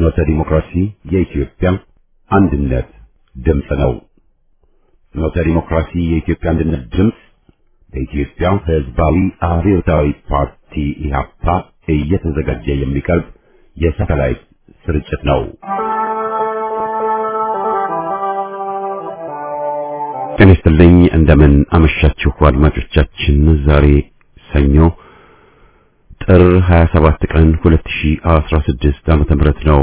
ፍኖተ ዲሞክራሲ የኢትዮጵያ አንድነት ድምፅ ነው። ፍኖተ ዲሞክራሲ የኢትዮጵያ አንድነት ድምፅ በኢትዮጵያ ሕዝባዊ አብዮታዊ ፓርቲ ኢህአፓ እየተዘጋጀ የሚቀርብ የሳተላይት ስርጭት ነው። ጤና ይስጥልኝ። እንደምን አመሻችሁ አድማጮቻችን። ዛሬ ሰኞ ጥር 27 ቀን 2016 ዓመተ ምህረት ነው።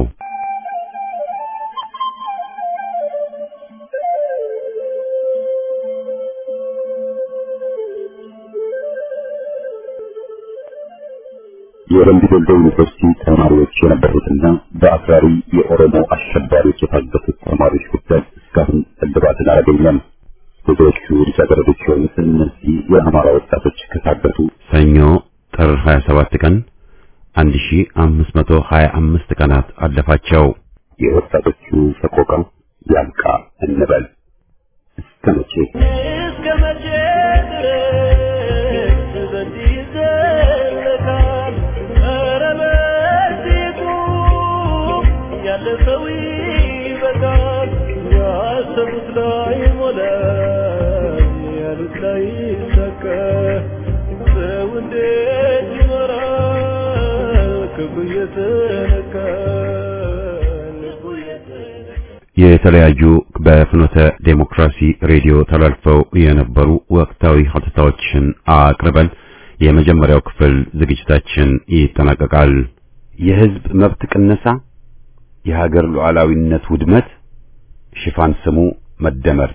የወረምቢ ዶልዶ ዩኒቨርሲቲ ተማሪዎች የነበሩትና በአክራሪ የኦሮሞ አሸባሪዎች የታገቱት ተማሪዎች ጉዳይ እስካሁን እልባትን አላገኘም። ብዙዎቹ ልጃገረዶች የሆኑት እነዚህ የአማራ ወጣቶች ከታገቱ ሰኞ ጥር 27 ቀን 1525 ቀናት አለፋቸው። የወጣቶቹ ሰቆቃ ያልቃ እንበል እስከ መቼ እስከ መቼ ድረስ በዚህ ይዘለቃል? ኧረ በዚህ ቁም፣ ያለፈው ይበቃል። ያሰቡት ላይ ሞላ፣ ያሉት ላይ ይሳካ። ሰው እንዴት ይኖራል? ክብሩ እየተነካ ልቡ እየተነካ የተለያዩ በፍኖተ ዴሞክራሲ ሬዲዮ ተላልፈው የነበሩ ወቅታዊ ሀተታዎችን አቅርበን የመጀመሪያው ክፍል ዝግጅታችን ይጠናቀቃል። የሕዝብ መብት ቅነሳ፣ የሀገር ሉዓላዊነት ውድመት፣ ሽፋን ስሙ መደመር።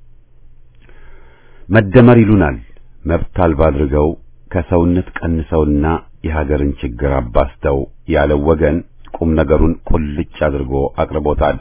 መደመር ይሉናል መብት አልባ አድርገው ከሰውነት ቀንሰውና የሀገርን ችግር አባስተው ያለው ወገን ቁም ነገሩን ቁልጭ አድርጎ አቅርቦታል።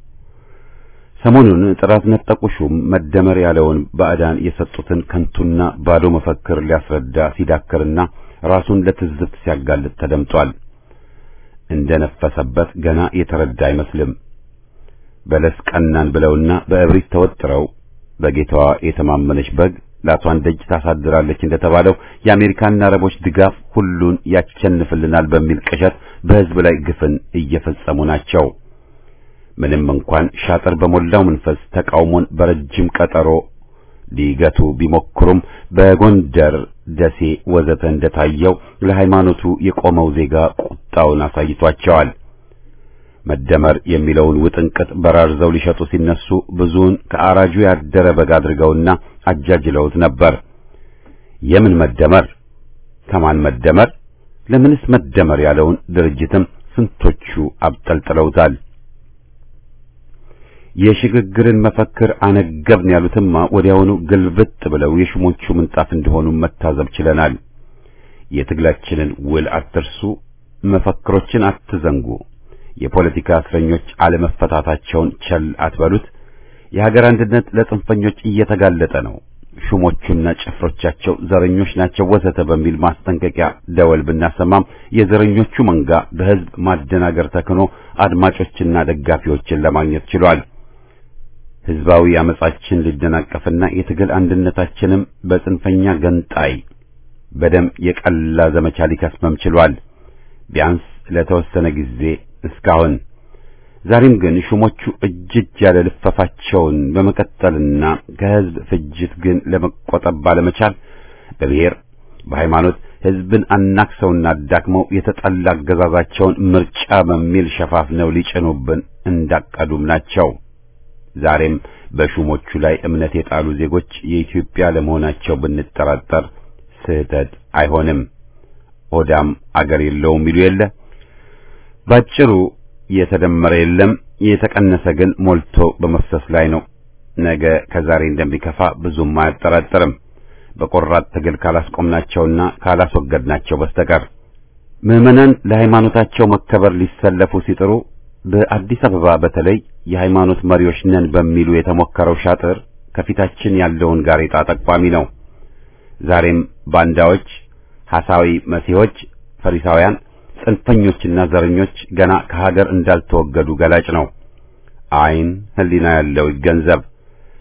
ሰሞኑን ጥራት ነጠቁ ሹም መደመር ያለውን ባዕዳን የሰጡትን ከንቱና ባዶ መፈክር ሊያስረዳ ሲዳክርና ራሱን ለትዝብት ሲያጋልጥ ተደምጧል። እንደነፈሰበት ገና የተረዳ አይመስልም። በለስ ቀናን ብለውና በእብሪት ተወጥረው በጌታዋ የተማመነች በግ ላቷን ደጅ ታሳድራለች እንደተባለው የአሜሪካና አረቦች ድጋፍ ሁሉን ያቸንፍልናል በሚል ቅዠት በሕዝብ ላይ ግፍን እየፈጸሙ ናቸው። ምንም እንኳን ሻጥር በሞላው መንፈስ ተቃውሞን በረጅም ቀጠሮ ሊገቱ ቢሞክሩም በጎንደር፣ ደሴ ወዘተ እንደታየው ለሃይማኖቱ የቆመው ዜጋ ቁጣውን አሳይቷቸዋል። መደመር የሚለውን ውጥንቅጥ በራርዘው ሊሸጡ ሲነሱ ብዙውን ከአራጁ ያደረ በግ አድርገውና አጃጅለውት ነበር። የምን መደመር? ከማን መደመር? ለምንስ መደመር ያለውን ድርጅትም ስንቶቹ አብጠልጥለውታል። የሽግግርን መፈክር አነገብን ያሉትማ ወዲያውኑ ግልብጥ ብለው የሹሞቹ ምንጣፍ እንደሆኑ መታዘብ ችለናል። የትግላችንን ውል አትርሱ፣ መፈክሮችን አትዘንጉ፣ የፖለቲካ እስረኞች አለመፈታታቸውን ቸል አትበሉት፣ የሀገር አንድነት ለጽንፈኞች እየተጋለጠ ነው፣ ሹሞቹና ጭፍሮቻቸው ዘረኞች ናቸው ወዘተ በሚል ማስጠንቀቂያ ደወል ብናሰማም የዘረኞቹ መንጋ በሕዝብ ማደናገር ተክኖ አድማጮችና ደጋፊዎችን ለማግኘት ችሏል። ሕዝባዊ አመጻችን ሊደናቀፍና የትግል አንድነታችንም በጽንፈኛ ገንጣይ በደም የቀላ ዘመቻ ሊከስመም ችሏል። ቢያንስ ለተወሰነ ጊዜ እስካሁን። ዛሬም ግን ሹሞቹ እጅ እጅ ያለ ልፈፋቸውን በመቀጠልና ከሕዝብ ፍጅት ግን ለመቆጠብ ባለመቻል በብሔር በሃይማኖት ሕዝብን አናክሰውና አዳክመው የተጠላ አገዛዛቸውን ምርጫ በሚል ሸፋፍነው ሊጭኑብን እንዳቀዱም ናቸው። ዛሬም በሹሞቹ ላይ እምነት የጣሉ ዜጎች የኢትዮጵያ ለመሆናቸው ብንጠራጠር ስህተት አይሆንም። ሆዳም አገር የለውም ይሉ የለ። ባጭሩ የተደመረ የለም፣ የተቀነሰ ግን ሞልቶ በመፍሰስ ላይ ነው። ነገ ከዛሬ እንደሚከፋ ብዙም አያጠራጥርም። በቆራጥ ትግል ካላስቆምናቸውና ካላስወገድናቸው በስተቀር ምዕመናን ለሃይማኖታቸው መከበር ሊሰለፉ ሲጥሩ በአዲስ አበባ በተለይ የሃይማኖት መሪዎች ነን በሚሉ የተሞከረው ሻጥር ከፊታችን ያለውን ጋሬጣ ጠቋሚ ነው። ዛሬም ባንዳዎች፣ ሐሳዊ መሲሖች፣ ፈሪሳውያን፣ ጽንፈኞችና ዘረኞች ገና ከሀገር እንዳልተወገዱ ገላጭ ነው። ዓይን ሕሊና ያለው ይገንዘብ።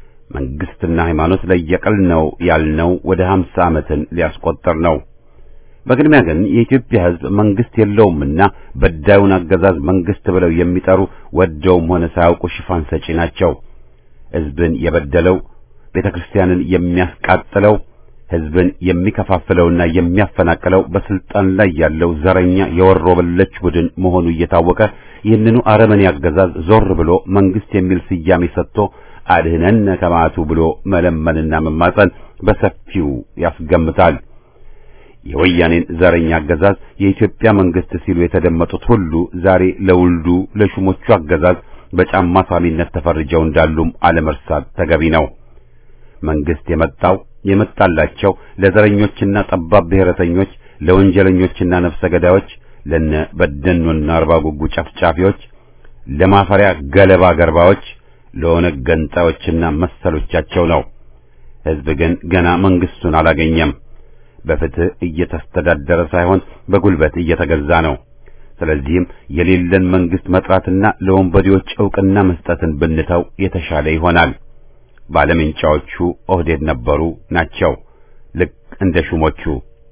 መንግስትና ሃይማኖት ለየቅል ነው ያልነው ወደ ሀምሳ ዓመትን ሊያስቆጥር ነው። በቅድሚያ ግን የኢትዮጵያ ሕዝብ መንግስት የለውምና በዳዩን አገዛዝ መንግስት ብለው የሚጠሩ ወደውም ሆነ ሳያውቁ ሽፋን ሰጪ ናቸው። ሕዝብን የበደለው ቤተ ክርስቲያንን የሚያስቃጥለው ሕዝብን የሚከፋፍለውና የሚያፈናቅለው በስልጣን ላይ ያለው ዘረኛ የወሮ በለች ቡድን መሆኑ እየታወቀ ይህንኑ አረመኔ አገዛዝ ዞር ብሎ መንግስት የሚል ስያሜ ሰጥቶ አድህነን ከማቱ ብሎ መለመንና መማጸን በሰፊው ያስገምታል። የወያኔን ዘረኛ አገዛዝ የኢትዮጵያ መንግስት ሲሉ የተደመጡት ሁሉ ዛሬ ለውልዱ ለሹሞቹ አገዛዝ በጫማ ሳሚነት ተፈርጀው እንዳሉም አለመርሳት ተገቢ ነው። መንግስት የመጣው የመጣላቸው ለዘረኞችና ጠባብ ብሔረተኞች፣ ለወንጀለኞችና ነፍሰ ገዳዮች፣ ለነ በደኖና አርባ ጉጉ ጨፍጫፊዎች፣ ለማፈሪያ ገለባ ገርባዎች፣ ለኦነግ ገንጣዮችና መሰሎቻቸው ነው። ሕዝብ ግን ገና መንግስቱን አላገኘም። በፍትህ እየተስተዳደረ ሳይሆን በጉልበት እየተገዛ ነው። ስለዚህም የሌለን መንግስት መጥራትና ለወንበዴዎች ዕውቅና መስጠትን ብንተው የተሻለ ይሆናል። ባለምንጫዎቹ ኦህዴድ ነበሩ ናቸው። ልክ እንደ ሹሞቹ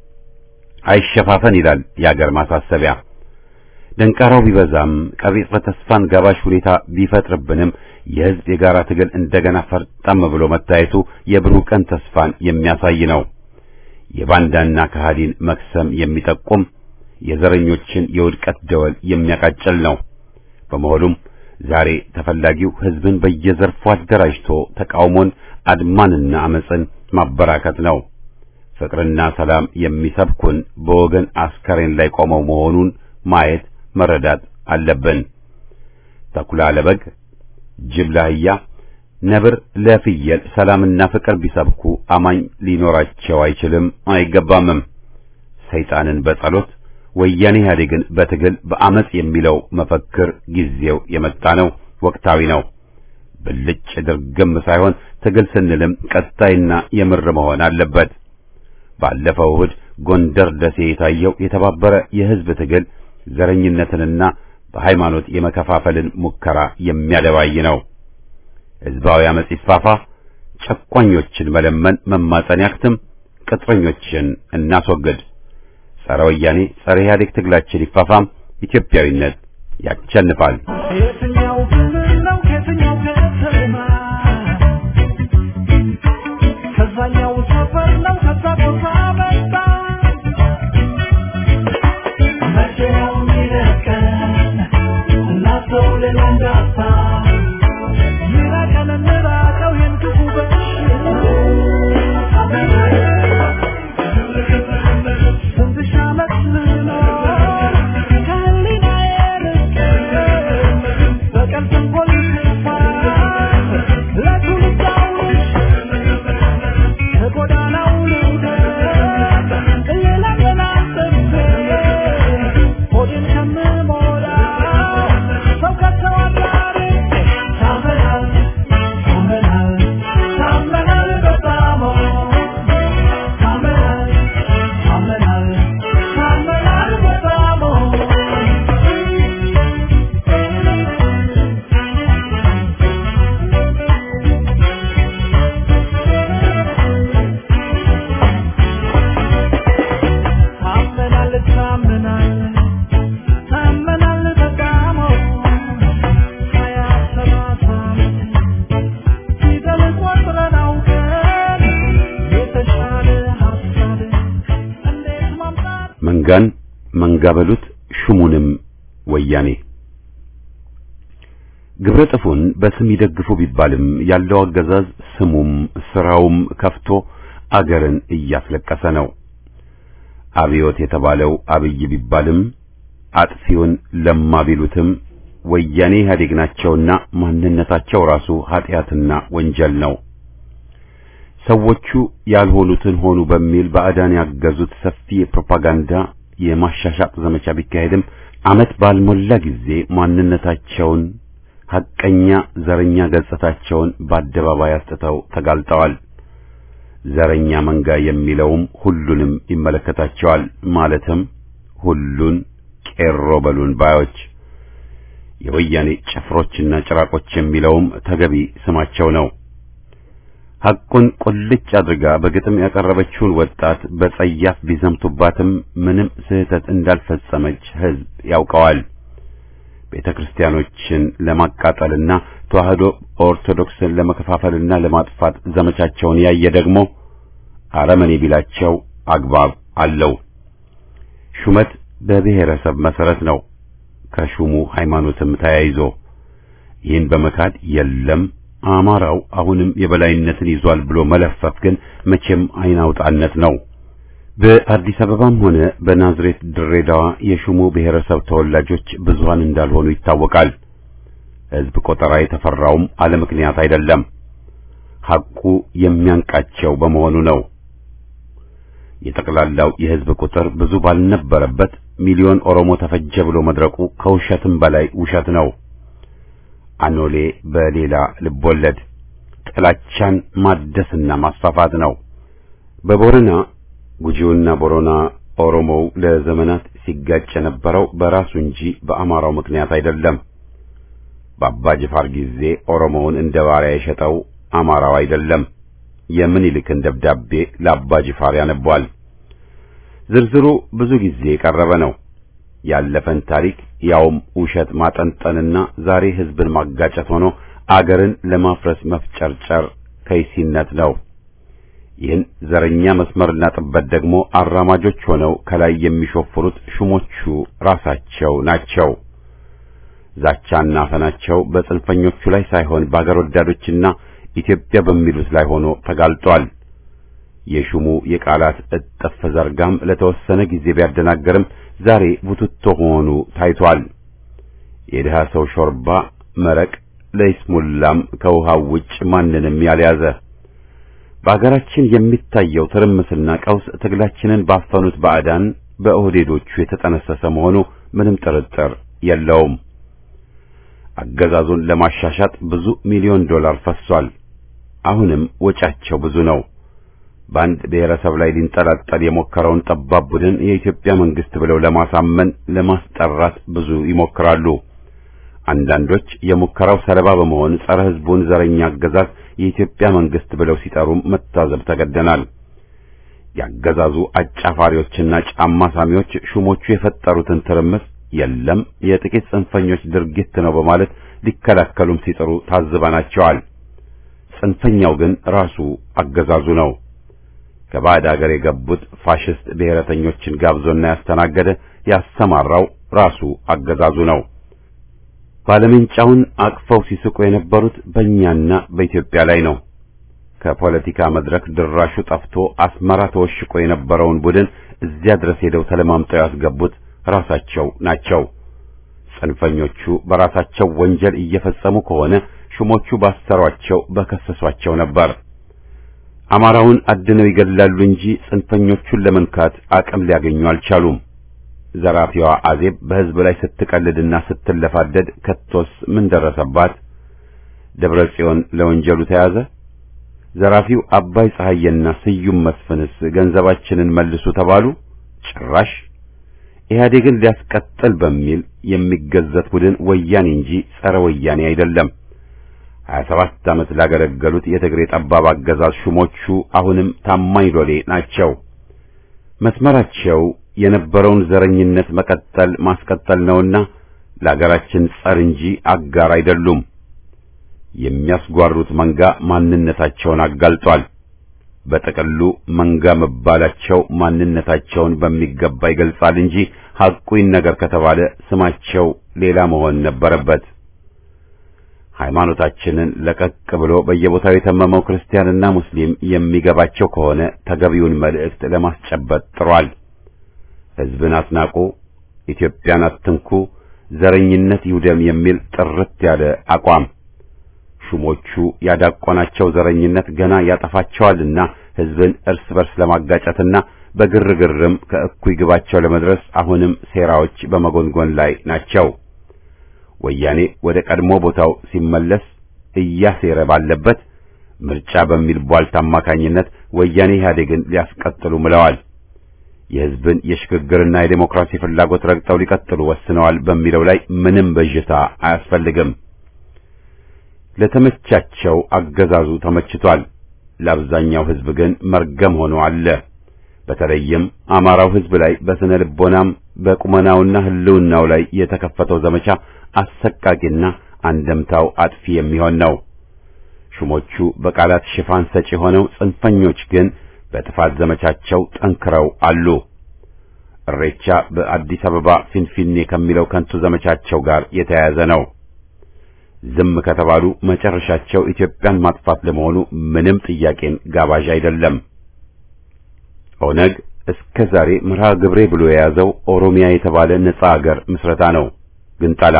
አይሸፋፈን ይላል የአገር ማሳሰቢያ። ደንቃራው ቢበዛም ቀቢጸ ተስፋን ጋባሽ ሁኔታ ቢፈጥርብንም የሕዝብ የጋራ ትግል እንደገና ፈርጠም ብሎ መታየቱ የብሩህ ቀን ተስፋን የሚያሳይ ነው። የባንዳና ከሃዲን መክሰም የሚጠቁም የዘረኞችን የውድቀት ደወል የሚያቃጭል ነው። በመሆኑም ዛሬ ተፈላጊው ሕዝብን በየዘርፉ አደራጅቶ ተቃውሞን፣ አድማንና አመፅን ማበራከት ነው። ፍቅርና ሰላም የሚሰብኩን በወገን አስከሬን ላይ ቆመው መሆኑን ማየት መረዳት አለብን። ተኩላ ለበግ፣ ጅብ ለአህያ፣ ነብር ለፍየል ሰላምና ፍቅር ቢሰብኩ አማኝ ሊኖራቸው አይችልም አይገባምም። ሰይጣንን በጸሎት ወያኔ ኢህአዴግን በትግል በአመጽ የሚለው መፈክር ጊዜው የመጣ ነው፣ ወቅታዊ ነው። ብልጭ ድርግም ሳይሆን ትግል ስንልም ቀጣይና የምር መሆን አለበት። ባለፈው እሁድ ጎንደር ደሴ የታየው የተባበረ የህዝብ ትግል ዘረኝነትንና በሃይማኖት የመከፋፈልን ሙከራ የሚያደባይ ነው። ህዝባዊ አመጽ ይስፋፋ፣ ጨቋኞችን መለመን መማጸን ያክትም፣ ቅጥረኞችን እናስወግድ። ጸረ ወያኔ ጸረ ኢህአዴግ ትግላችን ይፋፋም፣ ኢትዮጵያዊነት ያቸንፋል። የትኛው ክልል ነው ከየትኛው ከተማ ከዛኛው ሰፈር ነው ከዛ ቦታ መጣ መቼ ነው የሚለቀን እናሰው ሌላ እንዳታ ይራቀን እንራቀው ይህን ክፉ በሽታ ስንት ሺህ ዓመት ልኖር ከህሊናዬ ርቄ በቀን ተንኮል ክፋት ለትውልድ አውርሼ ከጎዳናው ልውደቅ ሌላ ገና ሰብሴ ሆዴን ከምሞላው ሰው ከተው አዳርቄ ታመናል ታመናል ታመናል በጣም ታመናል ታመናል ታመናል በጣም ታመናል ታመናል ታመናል በጣም ሀያ ሰባት ዓመት ፊደል ቆጥረን አውቀን የተሻለ ሀሳብ እንዴት ማምጣት መንጋን መንጋ በሉት ሹሙንም ወያኔ ግብረ ጥፉን በስም ይደግፉ ቢባልም ያለው አገዛዝ ስሙም ስራውም ከፍቶ አገርን እያስለቀሰ ነው። አብዮት የተባለው አብይ ቢባልም አጥፊውን ለማ ቢሉትም ወያኔ ኢህአዴግ ናቸውና ማንነታቸው ራሱ ኃጢአትና ወንጀል ነው። ሰዎቹ ያልሆኑትን ሆኑ በሚል ባዕዳን ያገዙት ሰፊ የፕሮፓጋንዳ የማሻሻጥ ዘመቻ ቢካሄድም ዓመት ባልሞላ ጊዜ ማንነታቸውን ሐቀኛ ዘረኛ ገጽታቸውን በአደባባይ አስጥተው ተጋልጠዋል። ዘረኛ መንጋ የሚለውም ሁሉንም ይመለከታቸዋል። ማለትም ሁሉን ቄሮ በሉን ባዮች የወያኔ ጭፍሮችና ጭራቆች የሚለውም ተገቢ ስማቸው ነው። ሐቁን ቁልጭ አድርጋ በግጥም ያቀረበችውን ወጣት በጸያፍ ቢዘምቱባትም ምንም ስህተት እንዳልፈጸመች ሕዝብ ያውቀዋል። ቤተ ክርስቲያኖችን ለማቃጠልና ተዋህዶ ኦርቶዶክስን ለመከፋፈልና ለማጥፋት ዘመቻቸውን ያየ ደግሞ አረመኔ ቢላቸው አግባብ አለው። ሹመት በብሔረሰብ መሰረት ነው፣ ከሹሙ ሃይማኖትም ተያይዞ ይህን በመካድ የለም አማራው አሁንም የበላይነትን ይዟል ብሎ መለፈፍ ግን መቼም አይናውጣነት ነው። በአዲስ አበባም ሆነ በናዝሬት ድሬዳዋ የሹሙ ብሔረሰብ ተወላጆች ብዙሃን እንዳልሆኑ ይታወቃል። ሕዝብ ቆጠራ የተፈራውም አለ ምክንያት አይደለም። ሐቁ የሚያንቃቸው በመሆኑ ነው። የጠቅላላው የሕዝብ ቁጥር ብዙ ባልነበረበት ሚሊዮን ኦሮሞ ተፈጀ ብሎ መድረቁ ከውሸትም በላይ ውሸት ነው። አኖሌ በሌላ ልቦለድ ጥላቻን ማደስና ማስፋፋት ነው። በቦረና ጉጂውና ቦረና ኦሮሞው ለዘመናት ሲጋጭ የነበረው በራሱ እንጂ በአማራው ምክንያት አይደለም። በአባ ጅፋር ጊዜ ኦሮሞውን እንደ ባሪያ የሸጠው አማራው አይደለም። የምኒልክን ደብዳቤ ለአባ ጅፋር ያነቧል። ዝርዝሩ ብዙ ጊዜ የቀረበ ነው። ያለፈን ታሪክ ያውም ውሸት ማጠንጠንና ዛሬ ሕዝብን ማጋጨት ሆኖ አገርን ለማፍረስ መፍጨርጨር ከይሲነት ነው። ይህን ዘረኛ መስመርና ጥበት ደግሞ አራማጆች ሆነው ከላይ የሚሾፍሩት ሹሞቹ ራሳቸው ናቸው። ዛቻና አፈናቸው በጽንፈኞቹ ላይ ሳይሆን በአገር ወዳዶችና ኢትዮጵያ በሚሉት ላይ ሆኖ ተጋልጧል። የሹሙ የቃላት እጥፍ ዘርጋም ለተወሰነ ጊዜ ቢያደናገርም ዛሬ ቡትቶ ሆኑ ታይቷል። የድሃ ሰው ሾርባ መረቅ ለይስሙላም ከውሃው ውጭ ማንንም ያልያዘ በአገራችን የሚታየው ትርምስና ቀውስ ትግላችንን ባፈኑት ባዕዳን በኦህዴዶቹ የተጠነሰሰ መሆኑ ምንም ጥርጥር የለውም። አገዛዙን ለማሻሻጥ ብዙ ሚሊዮን ዶላር ፈሷል። አሁንም ወጫቸው ብዙ ነው። በአንድ ብሔረሰብ ላይ ሊንጠላጠል የሞከረውን ጠባብ ቡድን የኢትዮጵያ መንግስት ብለው ለማሳመን ለማስጠራት ብዙ ይሞክራሉ። አንዳንዶች የሙከራው ሰለባ በመሆን ጸረ ሕዝቡን ዘረኛ አገዛዝ የኢትዮጵያ መንግስት ብለው ሲጠሩም መታዘብ ተገደናል። ያገዛዙ አጫፋሪዎችና ጫማ ሳሚዎች ሹሞቹ የፈጠሩትን ትርምስ የለም የጥቂት ጽንፈኞች ድርጊት ነው በማለት ሊከላከሉም ሲጥሩ ታዝበናቸዋል። ጽንፈኛው ግን ራሱ አገዛዙ ነው። ከባዕድ አገር የገቡት ፋሽስት ብሔረተኞችን ጋብዞና ያስተናገደ ያሰማራው ራሱ አገዛዙ ነው። ባለመንጫውን አቅፈው ሲስቁ የነበሩት በእኛና በኢትዮጵያ ላይ ነው። ከፖለቲካ መድረክ ድራሹ ጠፍቶ አስመራ ተወሽቆ የነበረውን ቡድን እዚያ ድረስ ሄደው ተለማምጠው ያስገቡት ራሳቸው ናቸው። ጽንፈኞቹ በራሳቸው ወንጀል እየፈጸሙ ከሆነ ሹሞቹ ባሰሯቸው በከሰሷቸው ነበር። አማራውን አድነው ይገድላሉ እንጂ ጽንፈኞቹን ለመንካት አቅም ሊያገኙ አልቻሉም። ዘራፊዋ አዜብ በሕዝብ ላይ ስትቀልድና ስትለፋደድ ከቶስ ምን ደረሰባት? ደብረ ጽዮን ለወንጀሉ ተያዘ። ዘራፊው አባይ ፀሐዬና ስዩም መስፍንስ ገንዘባችንን መልሱ ተባሉ። ጭራሽ ኢህአዴግን ሊያስቀጥል በሚል የሚገዘት ቡድን ወያኔ እንጂ ጸረ ወያኔ አይደለም። ሀያ ሰባት ዓመት ላገለገሉት የትግሬ ጠባብ አገዛዝ ሹሞቹ አሁንም ታማኝ ሎሌ ናቸው። መስመራቸው የነበረውን ዘረኝነት መቀጠል ማስቀጠል ነውና ለአገራችን ጸር እንጂ አጋር አይደሉም። የሚያስጓሩት መንጋ ማንነታቸውን አጋልጧል። በጥቅሉ መንጋ መባላቸው ማንነታቸውን በሚገባ ይገልጻል እንጂ ሐቁን ነገር ከተባለ ስማቸው ሌላ መሆን ነበረበት። ሃይማኖታችንን ለቀቅ ብሎ በየቦታው የተመመው ክርስቲያንና ሙስሊም የሚገባቸው ከሆነ ተገቢውን መልእክት ለማስጨበጥ ጥሯል። ሕዝብን አትናቁ፣ ኢትዮጵያን አትንኩ፣ ዘረኝነት ይውደም የሚል ጥርት ያለ አቋም ሹሞቹ ያዳቆናቸው ዘረኝነት ገና ያጠፋቸዋልና ሕዝብን እርስ በርስ ለማጋጨትና በግርግርም ከእኩይ ግባቸው ለመድረስ አሁንም ሴራዎች በመጎንጎን ላይ ናቸው። ወያኔ ወደ ቀድሞ ቦታው ሲመለስ እያሴረ ባለበት ምርጫ በሚል ቧልት አማካኝነት ወያኔ ኢህአዴግን ሊያስቀጥሉ ምለዋል። የሕዝብን የሽግግርና የዴሞክራሲ ፍላጎት ረግጠው ሊቀጥሉ ወስነዋል በሚለው ላይ ምንም በዥታ አያስፈልግም። ለተመቻቸው አገዛዙ ተመችቷል። ለአብዛኛው ሕዝብ ግን መርገም ሆኖ አለ። በተለይም አማራው ሕዝብ ላይ በስነ ልቦናም በቁመናውና ሕልውናው ላይ የተከፈተው ዘመቻ አሰቃቂና አንደምታው አጥፊ የሚሆን ነው። ሹሞቹ በቃላት ሽፋን ሰጪ ሆነው ጽንፈኞች ግን በጥፋት ዘመቻቸው ጠንክረው አሉ። እሬቻ በአዲስ አበባ ፊንፊኔ ከሚለው ከንቱ ዘመቻቸው ጋር የተያያዘ ነው። ዝም ከተባሉ መጨረሻቸው ኢትዮጵያን ማጥፋት ለመሆኑ ምንም ጥያቄን ጋባዥ አይደለም። ኦነግ እስከ ዛሬ መርሃ ግብሬ ብሎ የያዘው ኦሮሚያ የተባለ ነጻ አገር ምስረታ ነው። ግንጠላ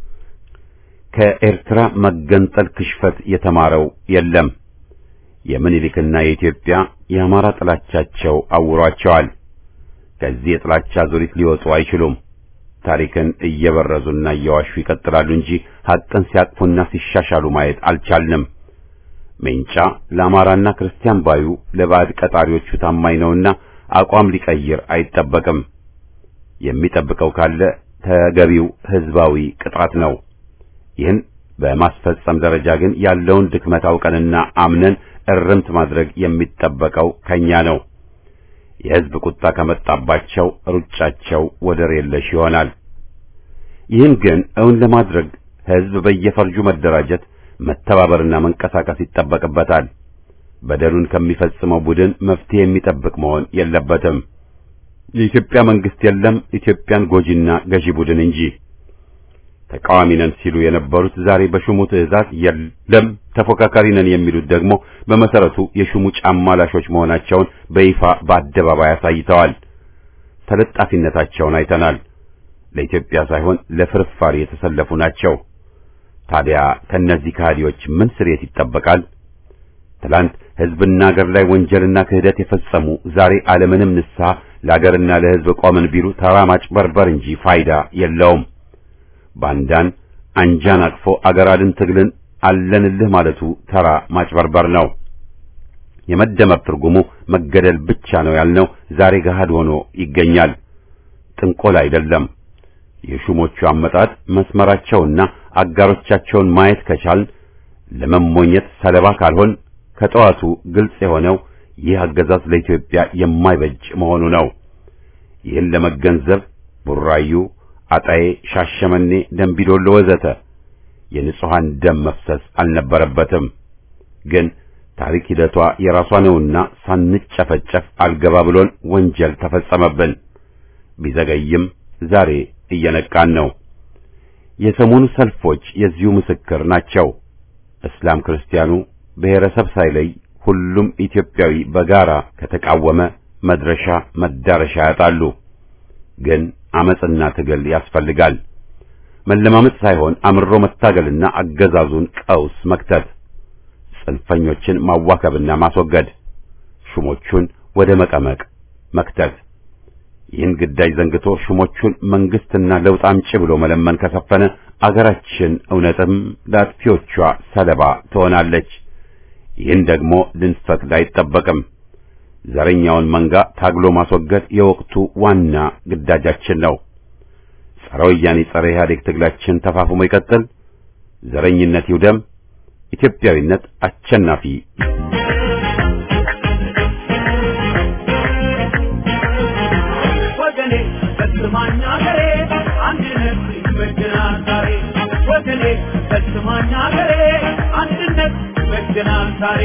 ከኤርትራ መገንጠል ክሽፈት የተማረው የለም። የምኒልክና የኢትዮጵያ የአማራ ጥላቻቸው አውሯቸዋል። ከዚህ የጥላቻ ዙሪት ሊወጡ አይችሉም። ታሪክን እየበረዙና እየዋሹ ይቀጥላሉ እንጂ ሐቅን ሲያቅፉና ሲሻሻሉ ማየት አልቻልንም። ሜንጫ ለአማራና ክርስቲያን ባዩ ለባዕድ ቀጣሪዎቹ ታማኝ ነውና አቋም ሊቀይር አይጠበቅም። የሚጠብቀው ካለ ተገቢው ሕዝባዊ ቅጣት ነው። ይህን በማስፈጸም ደረጃ ግን ያለውን ድክመት አውቀንና አምነን እርምት ማድረግ የሚጠበቀው ከኛ ነው። የሕዝብ ቁጣ ከመጣባቸው ሩጫቸው ወደር የለሽ ይሆናል። ይህን ግን እውን ለማድረግ ሕዝብ በየፈርጁ መደራጀት፣ መተባበርና መንቀሳቀስ ይጠበቅበታል። በደሉን ከሚፈጽመው ቡድን መፍትሄ የሚጠብቅ መሆን የለበትም። የኢትዮጵያ መንግስት የለም ኢትዮጵያን ጎጂና ገዢ ቡድን እንጂ። ተቃዋሚ ነን ሲሉ የነበሩት ዛሬ በሹሙ ትዕዛዝ የለም ተፎካካሪ ነን የሚሉት ደግሞ በመሰረቱ የሹሙ ጫማ ላሾች መሆናቸውን በይፋ በአደባባይ አሳይተዋል። ተለጣፊነታቸውን አይተናል። ለኢትዮጵያ ሳይሆን ለፍርፋሪ የተሰለፉ ናቸው። ታዲያ ከእነዚህ ከሃዲዎች ምን ስርየት ይጠበቃል? ትላንት ሕዝብና አገር ላይ ወንጀልና ክህደት የፈጸሙ ዛሬ ዓለምንም ንስሐ ለአገርና ለሕዝብ ቆምን ቢሉ ተራ ማጭበርበር እንጂ ፋይዳ የለውም። ባንዳን አንጃን አቅፎ አገር አድን ትግልን አለንልህ ማለቱ ተራ ማጭበርበር ነው። የመደመር ትርጉሙ መገደል ብቻ ነው ያልነው ዛሬ ገሃድ ሆኖ ይገኛል። ጥንቆል አይደለም። የሹሞቹ አመጣጥ መስመራቸውና አጋሮቻቸውን ማየት ከቻል ለመሞኘት ሰለባ ካልሆን ከጠዋቱ ግልጽ የሆነው ይህ አገዛዝ ለኢትዮጵያ የማይበጅ መሆኑ ነው። ይህን ለመገንዘብ ቡራዩ አጣዬ፣ ሻሸመኔ፣ ደንቢዶሎ ወዘተ የንጹሃን ደም መፍሰስ አልነበረበትም። ግን ታሪክ ሂደቷ የራሷ ነውና ሳንጨፈጨፍ አልገባ ብሎን ወንጀል ተፈጸመብን። ቢዘገይም ዛሬ እየነቃን ነው። የሰሞኑ ሰልፎች የዚሁ ምስክር ናቸው። እስላም ክርስቲያኑ ብሔረሰብ ሳይለይ ሁሉም ኢትዮጵያዊ በጋራ ከተቃወመ መድረሻ መዳረሻ ያጣሉ። ግን አመጽና ትግል ያስፈልጋል። መለማመጥ ሳይሆን አምሮ መታገልና አገዛዙን ቀውስ መክተት፣ ጽንፈኞችን ማዋከብና ማስወገድ፣ ሹሞቹን ወደ መቀመቅ መክተት። ይህን ግዳጅ ዘንግቶ ሹሞቹን መንግስትና ለውጥ አምጪ ብሎ መለመን ከሰፈነ አገራችን እውነትም ለአጥፊዎቿ ሰለባ ትሆናለች። ይህን ደግሞ ልንፈቅድ አይጠበቅም። ዘረኛውን መንጋ ታግሎ ማስወገድ የወቅቱ ዋና ግዳጃችን ነው። ጸረ ወያኔ ጸረ ኢህአዴግ ትግላችን ተፋፍሞ ይቀጥል። ዘረኝነት ይውደም። ኢትዮጵያዊነት አሸናፊ ወገኔ በስማኝ አገሬ አንድነት ይበጀናል ዛሬ ወገኔ በስማኝ አገሬ አንድነት ይበጀናል ዛሬ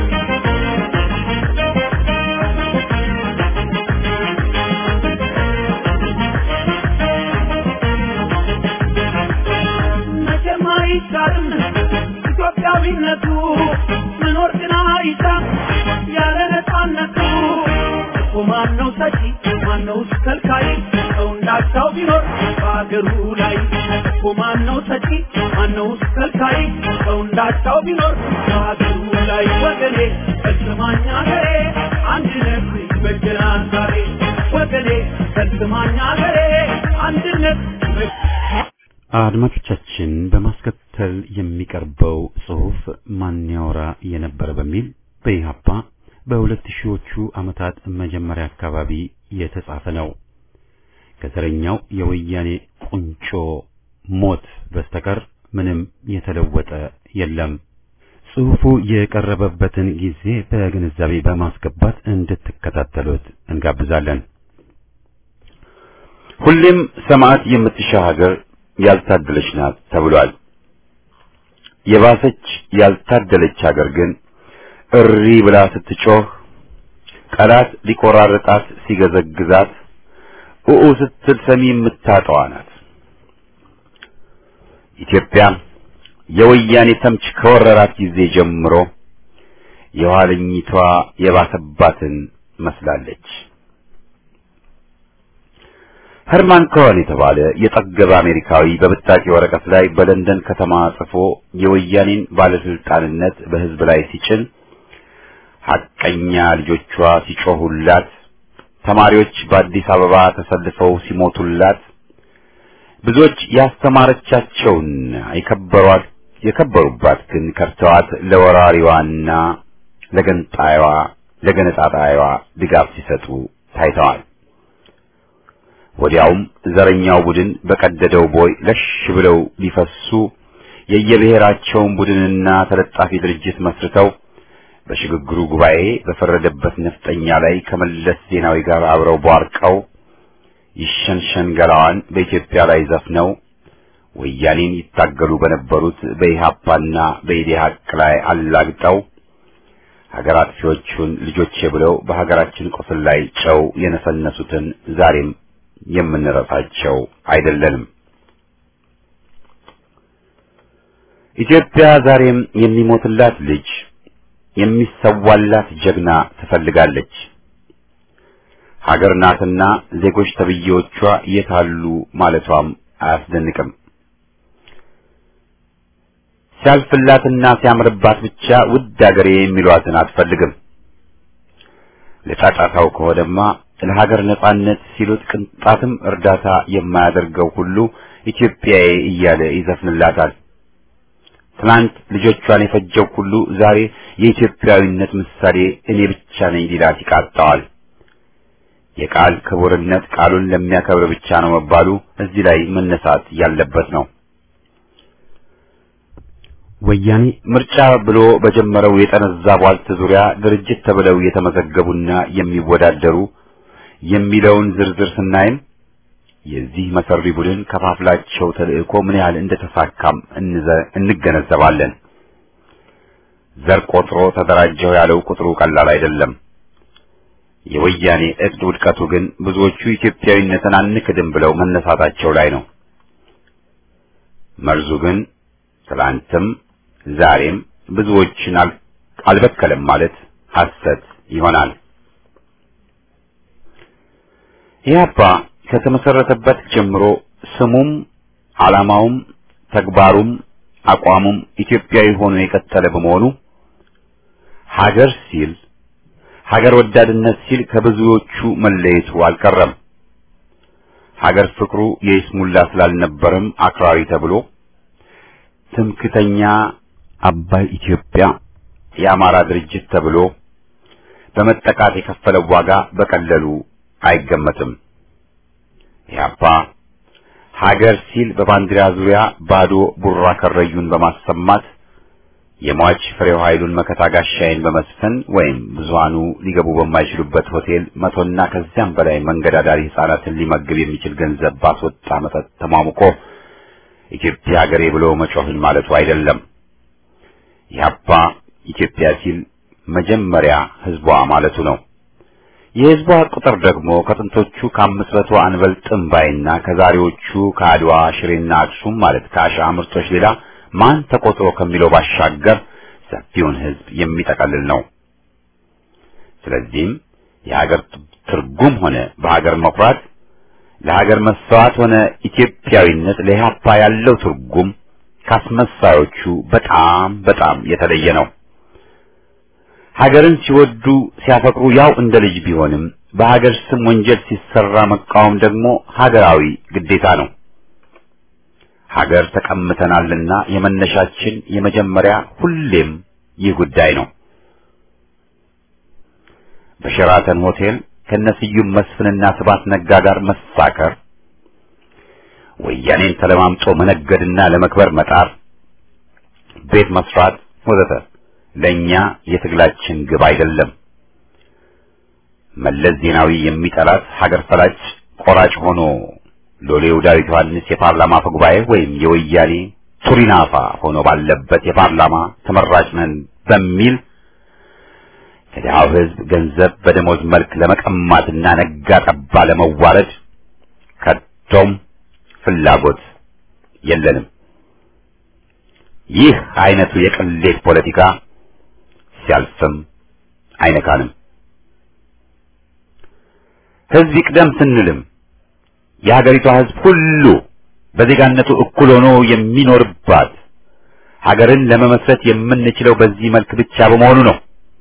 መቼም አይሻርም ኢትዮጵያዊነቱ መኖር ግን አይሻም ያለ ነፃነቱ እኮ ማነው ሰጪ ማነው ከልካይ ሰው እንዳቻው ቢኖር በአገሩ ላይ እኮ ማነው ሰጪ ማነው ከልካይ ሰው እንዳቻው ቢኖር በአገሩ ላይ ወገኔ በስማኝ አገሬ አንድነት ይበጀናል ዛሬ ወገኔ በስማኝ አገሬ አንድነት ይበጀናል አድማጮቻችን በማስከተል የሚቀርበው ጽሑፍ ማን ያወራ የነበረ በሚል በኢህአፓ በሁለት ሺዎቹ ዓመታት መጀመሪያ አካባቢ የተጻፈ ነው። ከዘረኛው የወያኔ ቁንጮ ሞት በስተቀር ምንም የተለወጠ የለም። ጽሑፉ የቀረበበትን ጊዜ በግንዛቤ በማስገባት እንድትከታተሉት እንጋብዛለን። ሁሌም ሰማዕት የምትሻ ሀገር ያልታደለች ናት ተብሏል። የባሰች ያልታደለች ሀገር ግን እሪ ብላ ስትጮህ ጠላት ሊቆራረጣት ሲገዘግዛት ኡኡ ስትል ሰሚ የምታጠዋ ናት። ኢትዮጵያ የወያኔ ተምች ከወረራት ጊዜ ጀምሮ የኋለኝቷ የባሰባትን መስላለች። ሄርማን ኮሄን የተባለ የጠገበ አሜሪካዊ በብጣቂ ወረቀት ላይ በለንደን ከተማ ጽፎ የወያኔን ባለስልጣንነት በሕዝብ ላይ ሲጭን ሐቀኛ ልጆቿ ሲጮሁላት፣ ተማሪዎች በአዲስ አበባ ተሰልፈው ሲሞቱላት፣ ብዙዎች ያስተማረቻቸውን የከበሯት የከበሩባት ግን ከርተዋት ለወራሪዋና ለገንጣይዋ ለገነጣጣይዋ ድጋፍ ሲሰጡ ታይተዋል። ወዲያውም ዘረኛው ቡድን በቀደደው ቦይ ለሽ ብለው ሊፈሱ የየብሔራቸውን ቡድንና ተለጣፊ ድርጅት መስርተው በሽግግሩ ጉባኤ በፈረደበት ነፍጠኛ ላይ ከመለስ ዜናዊ ጋር አብረው ቧርቀው ይሸንሸን ገላዋን በኢትዮጵያ ላይ ዘፍነው ወያኔን ይታገሉ በነበሩት በኢህአፓና በኢዴሀቅ ላይ አላግጠው ሀገር አጥፊዎቹን ልጆቼ ብለው በሀገራችን ቁስል ላይ ጨው የነሰነሱትን ዛሬም የምንረሳቸው አይደለንም። ኢትዮጵያ ዛሬም የሚሞትላት ልጅ የሚሰዋላት ጀግና ትፈልጋለች። ሀገር ናትና ዜጎች ተብዬዎቿ የታሉ ማለቷም አያስደንቅም። ሲያልፍላትና ሲያምርባት ብቻ ውድ ሀገሬ የሚሏትን አትፈልግም። ለጫጫታው ከሆነማ ለሀገር ነጻነት ሲሉት ቅንጣትም እርዳታ የማያደርገው ሁሉ ኢትዮጵያዬ እያለ ይዘፍንላታል። ትናንት ልጆቿን የፈጀው ሁሉ ዛሬ የኢትዮጵያዊነት ምሳሌ እኔ ብቻ ነኝ ሊላት ይቃጣዋል። የቃል ክቡርነት ቃሉን ለሚያከብር ብቻ ነው መባሉ እዚህ ላይ መነሳት ያለበት ነው። ወያኔ ምርጫ ብሎ በጀመረው የጠነዛ ቧልት ዙሪያ ድርጅት ተብለው የተመዘገቡና የሚወዳደሩ የሚለውን ዝርዝር ስናይም የዚህ መሰሪ ቡድን ከፋፍላቸው ተልእኮ ምን ያህል እንደተሳካም እንገነዘባለን። ዘር ቆጥሮ ተደራጀው ያለው ቁጥሩ ቀላል አይደለም። የወያኔ እቅድ ውድቀቱ ግን ብዙዎቹ ኢትዮጵያዊነትን አንክድም ብለው መነሳታቸው ላይ ነው። መርዙ ግን ትላንትም ዛሬም ብዙዎችን አልበከለም ማለት ሐሰት ይሆናል። ኢህአፓ ከተመሰረተበት ጀምሮ ስሙም ዓላማውም ተግባሩም አቋሙም ኢትዮጵያዊ ሆኖ የቀጠለ በመሆኑ ሀገር ሲል ሀገር ወዳድነት ሲል ከብዙዎቹ መለየቱ አልቀረም። ሀገር ፍቅሩ የይስሙላ ስላልነበረም አክራሪ ተብሎ ትምክተኛ አባይ ኢትዮጵያ የአማራ ድርጅት ተብሎ በመጠቃት የከፈለው ዋጋ በቀለሉ አይገመትም። ኢህአፓ ሀገር ሲል በባንዲራ ዙሪያ ባዶ ቡራ ከረዩን በማሰማት የሟች ፍሬው ኃይሉን መከታ ጋሻዬን በመስፈን ወይም ብዙሃኑ ሊገቡ በማይችሉበት ሆቴል መቶና ከዚያም በላይ መንገድ አዳሪ ሕፃናትን ሊመግብ የሚችል ገንዘብ ባስወጣ መጠጥ ተሟሙቆ ኢትዮጵያ ሀገሬ ብሎ መጮህን ማለቱ አይደለም። ኢህአፓ ኢትዮጵያ ሲል መጀመሪያ ህዝቧ ማለቱ ነው። የህዝቧ ቁጥር ደግሞ ከጥንቶቹ ከአምስት መቶ አንበልጥም ባይና ከዛሬዎቹ ከአድዋ ሽሬና አክሱም ማለት ከአሻ ምርቶች ሌላ ማን ተቆጥሮ ከሚለው ባሻገር ሰፊውን ህዝብ የሚጠቀልል ነው። ስለዚህም የሀገር ትርጉም ሆነ በሀገር መኩራት ለሀገር መሰዋት ሆነ ኢትዮጵያዊነት ለኢህአፓ ያለው ትርጉም ካስመሳዮቹ በጣም በጣም የተለየ ነው። ሀገርን ሲወዱ ሲያፈቅሩ ያው እንደ ልጅ ቢሆንም በሀገር ስም ወንጀል ሲሰራ መቃወም ደግሞ ሀገራዊ ግዴታ ነው። ሀገር ተቀምተናልና የመነሻችን የመጀመሪያ ሁሌም ይህ ጉዳይ ነው። በሸራተን ሆቴል ከነስዩም መስፍንና ስባት ነጋ ጋር መሳከር፣ ወያኔን ተለማምጦ መነገድና ለመክበር መጣር፣ ቤት መስራት ወዘተ ለኛ የትግላችን ግብ አይደለም። መለስ ዜናዊ የሚጠላት ሀገር ፈላጭ ቆራጭ ሆኖ ሎሌው ዳዊት ዮሐንስ የፓርላማ አፈ ጉባኤ ወይም የወያኔ ቱሪናፋ ሆኖ ባለበት የፓርላማ ተመራጭ ነን በሚል ከድሃው ሕዝብ ገንዘብ በደሞዝ መልክ ለመቀማትና ነጋ ጠባ ለመዋረድ ከቶም ፍላጎት የለንም። ይህ አይነቱ የቅሌት ፖለቲካ ሲያልፍም አይነካንም። ሕዝብ ይቅደም ስንልም የሀገሪቷ ሕዝብ ሁሉ በዜጋነቱ እኩል ሆኖ የሚኖርባት ሀገርን ለመመስረት የምንችለው በዚህ መልክ ብቻ በመሆኑ ነው።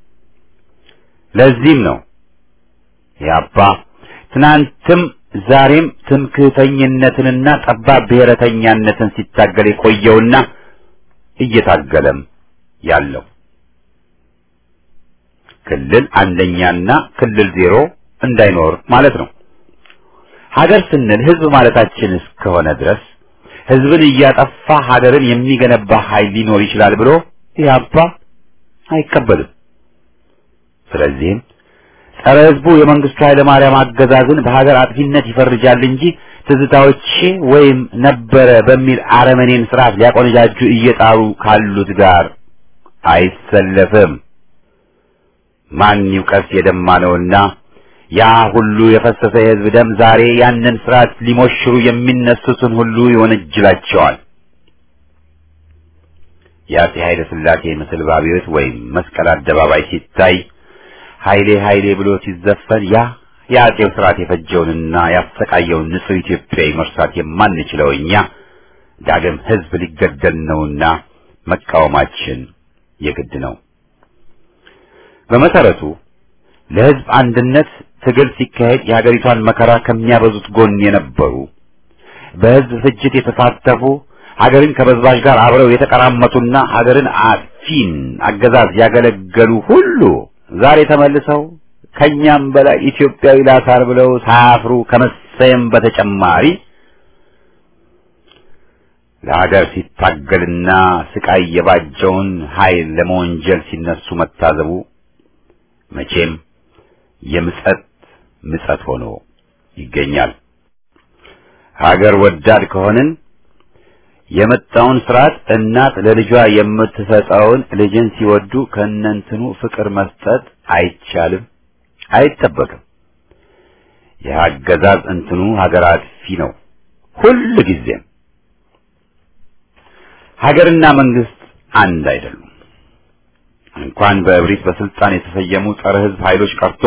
ለዚህም ነው ያባ ትናንትም ዛሬም ትምክህተኝነትንና ጠባብ ብሔረተኛነትን ሲታገል የቆየውና እየታገለም ያለው ክልል አንደኛና ክልል ዜሮ እንዳይኖር ማለት ነው። ሀገር ስንል ህዝብ ማለታችን እስከሆነ ድረስ ህዝብን እያጠፋ ሀገርን የሚገነባ ኃይል ሊኖር ይችላል ብሎ ኢህአፓ አይቀበልም። ስለዚህም ጸረ ህዝቡ የመንግስቱ ኃይለ ማርያም አገዛዝን በሀገር አጥፊነት ይፈርጃል እንጂ ትዝታዎቼ ወይም ነበረ በሚል አረመኔን ስርዓት ሊያቆነጃጁ እየጣሩ ካሉት ጋር አይሰለፍም። ማን ይውቀስ የደማ ነውና ያ ሁሉ የፈሰሰ የህዝብ ደም ዛሬ ያንን ስርዓት ሊሞሽሩ የሚነሱትን ሁሉ ይወነጅላቸዋል። የአፄ ኃይለ ሥላሴ ምስል ባቢዮት ወይም መስቀል አደባባይ ሲታይ ኃይሌ ኃይሌ ብሎ ሲዘፈን ያ የአፄው ስርዓት የፈጀውንና ያሰቃየውን ንጹሕ ኢትዮጵያዊ መርሳት የማንችለው እኛ ዳግም ህዝብ ሊገደል ነውና መቃወማችን የግድ ነው። በመሰረቱ ለህዝብ አንድነት ትግል ሲካሄድ የሀገሪቷን መከራ ከሚያበዙት ጎን የነበሩ በህዝብ ፍጅት የተሳተፉ ሀገርን ከበዝባዥ ጋር አብረው የተቀራመቱና ሀገርን አጥፊን አገዛዝ ያገለገሉ ሁሉ ዛሬ ተመልሰው ከኛም በላይ ኢትዮጵያዊ ላሳር ብለው ሳያፍሩ ከመሰየም በተጨማሪ ለሀገር ሲታገልና ስቃይ የባጀውን ኃይል ለመወንጀል ሲነሱ መታዘቡ መቼም የምጸት ምጸት ሆኖ ይገኛል። ሀገር ወዳድ ከሆንን የመጣውን ስርዓት እናት ለልጇ የምትሰጠውን ልጅን ሲወዱ ከእነንትኑ ፍቅር መስጠት አይቻልም፣ አይጠበቅም። የአገዛዝ እንትኑ ሀገር አጥፊ ነው ሁል ጊዜም። ሀገርና መንግስት አንድ አይደሉም። እንኳን በእብሪት በስልጣን የተሰየሙ ጸረ ህዝብ ኃይሎች ቀርቶ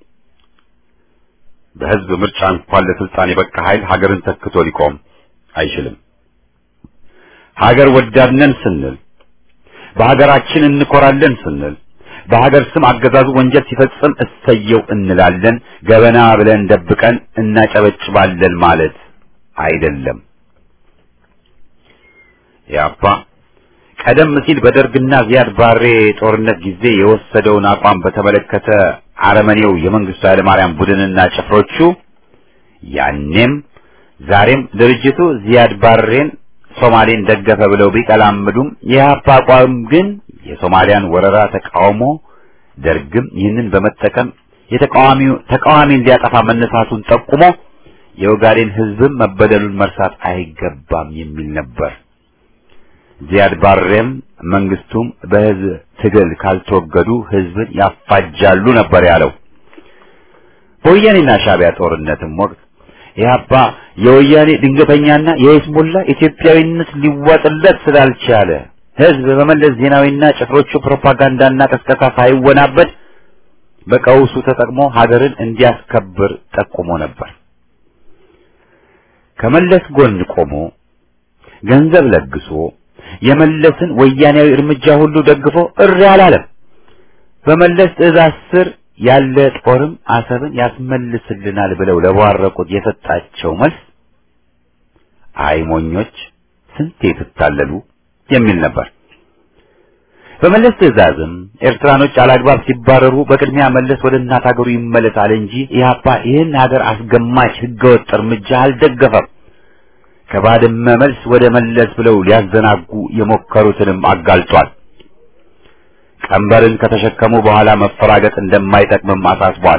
በህዝብ ምርጫ እንኳን ለስልጣን የበቃ ኃይል ሀገርን ተክቶ ሊቆም አይችልም። ሀገር ወዳድነን ስንል በሀገራችን እንኮራለን ስንል በሀገር ስም አገዛዙ ወንጀል ሲፈጽም እሰየው እንላለን፣ ገበና ብለን ደብቀን እናጨበጭባለን ማለት አይደለም። ያፓ ቀደም ሲል በደርግና ዚያድ ባሬ ጦርነት ጊዜ የወሰደውን አቋም በተመለከተ አረመኔው የመንግስቱ ኃይለማርያም ቡድንና ጭፍሮቹ ያኔም ዛሬም ድርጅቱ ዚያድ ባሬን ሶማሌን ደገፈ ብለው ቢቀላምዱም የኢህአፓ አቋም ግን የሶማሊያን ወረራ ተቃውሞ ደርግም ይህንን በመጠቀም የተቃዋሚው ተቃዋሚን ሊያጠፋ መነሳቱን ጠቁሞ የኦጋዴን ህዝብም መበደሉን መርሳት አይገባም የሚል ነበር። ዚያድ ባሬም መንግስቱም በህዝብ ትግል ካልተወገዱ ህዝብን ያፋጃሉ ነበር ያለው። በወያኔና ሻዕቢያ ጦርነትም ወቅት ኢህአፓ የወያኔ ድንገተኛና የይስሙላ ኢትዮጵያዊነት ሊዋጥለት ስላልቻለ ህዝብ በመለስ ዜናዊና ጭፍሮቹ ፕሮፓጋንዳና ቀስቀሳ ሳይወናበድ በቀውሱ ተጠቅሞ ሀገርን እንዲያስከብር ጠቁሞ ነበር። ከመለስ ጎን ቆሞ ገንዘብ ለግሶ የመለስን ወያኔያዊ እርምጃ ሁሉ ደግፎ እሪ አላለም። በመለስ ትዕዛዝ ስር ያለ ጦርም አሰብን ያስመልስልናል ብለው ለቧረቁት የሰጣቸው መልስ አይ ሞኞች ስንቴ ትታለሉ የሚል ነበር። በመለስ ትዕዛዝም ኤርትራኖች አላግባብ ሲባረሩ በቅድሚያ መለስ ወደ እናት ሀገሩ ይመለሳል እንጂ ኢህአፓ ይህን ሀገር አስገማች ህገወጥ እርምጃ አልደገፈም። ከባድመ መልስ ወደ መለስ ብለው ሊያዘናጉ የሞከሩትንም አጋልጧል። ቀንበርን ከተሸከሙ በኋላ መፈራገጥ እንደማይጠቅምም አሳስቧል።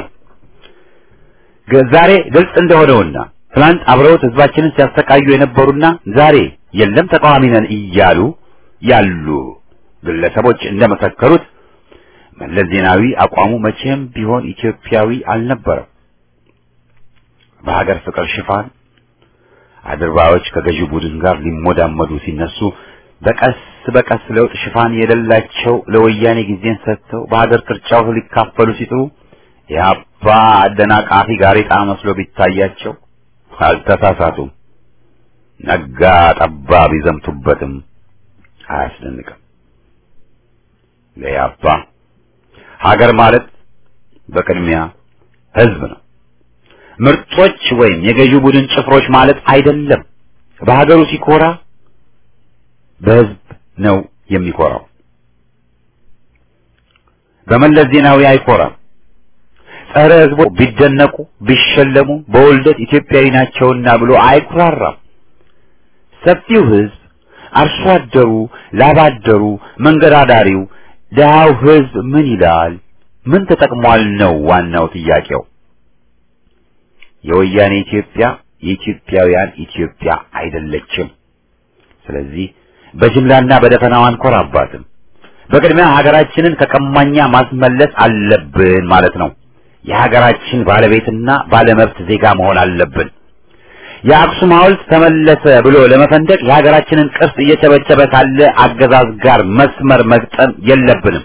ዛሬ ግልጽ እንደሆነውና ትናንት አብረውት ህዝባችንን ሲያሰቃዩ የነበሩና ዛሬ የለም ተቃዋሚ ነን እያሉ ያሉ ግለሰቦች እንደመሰከሩት መለስ ዜናዊ አቋሙ መቼም ቢሆን ኢትዮጵያዊ አልነበረም። በሀገር ፍቅር ሽፋን አድርባዮች ከገዢው ቡድን ጋር ሊሞዳመዱ ሲነሱ በቀስ በቀስ ለውጥ ሽፋን የሌላቸው ለወያኔ ጊዜን ሰጥተው በሀገር ቅርጫው ሊካፈሉ ሲጥሩ የአባ አደናቃፊ ጋሬጣ መስሎ ቢታያቸው አልተሳሳቱም። ነጋ ጠባ ቢዘምቱበትም አያስደንቅም። ለያባ ሀገር ማለት በቅድሚያ ህዝብ ነው። ምርጦች ወይም የገዢው ቡድን ጭፍሮች ማለት አይደለም። በሀገሩ ሲኮራ በህዝብ ነው የሚኮራው። በመለስ ዜናዊ አይኮራም። ጸረ ህዝቡ ቢደነቁ ቢሸለሙ በውልደት ኢትዮጵያዊ ናቸውና ብሎ አይኩራራም። ሰፊው ህዝብ፣ አርሶ አደሩ፣ ላባደሩ፣ መንገድ አዳሪው፣ ድሃው ህዝብ ምን ይላል? ምን ተጠቅሟል ነው ዋናው ጥያቄው። የወያኔ ኢትዮጵያ የኢትዮጵያውያን ኢትዮጵያ አይደለችም። ስለዚህ በጅምላና በደፈናው አንኮራባትም። በቅድሚያ ሀገራችንን ከቀማኛ ማስመለስ አለብን ማለት ነው። የሀገራችን ባለቤትና ባለመብት ዜጋ መሆን አለብን። የአክሱም ሐውልት ተመለሰ ብሎ ለመፈንደቅ የሀገራችንን ቅርስ እየቸበቸበ ካለ አገዛዝ ጋር መስመር መግጠም የለብንም።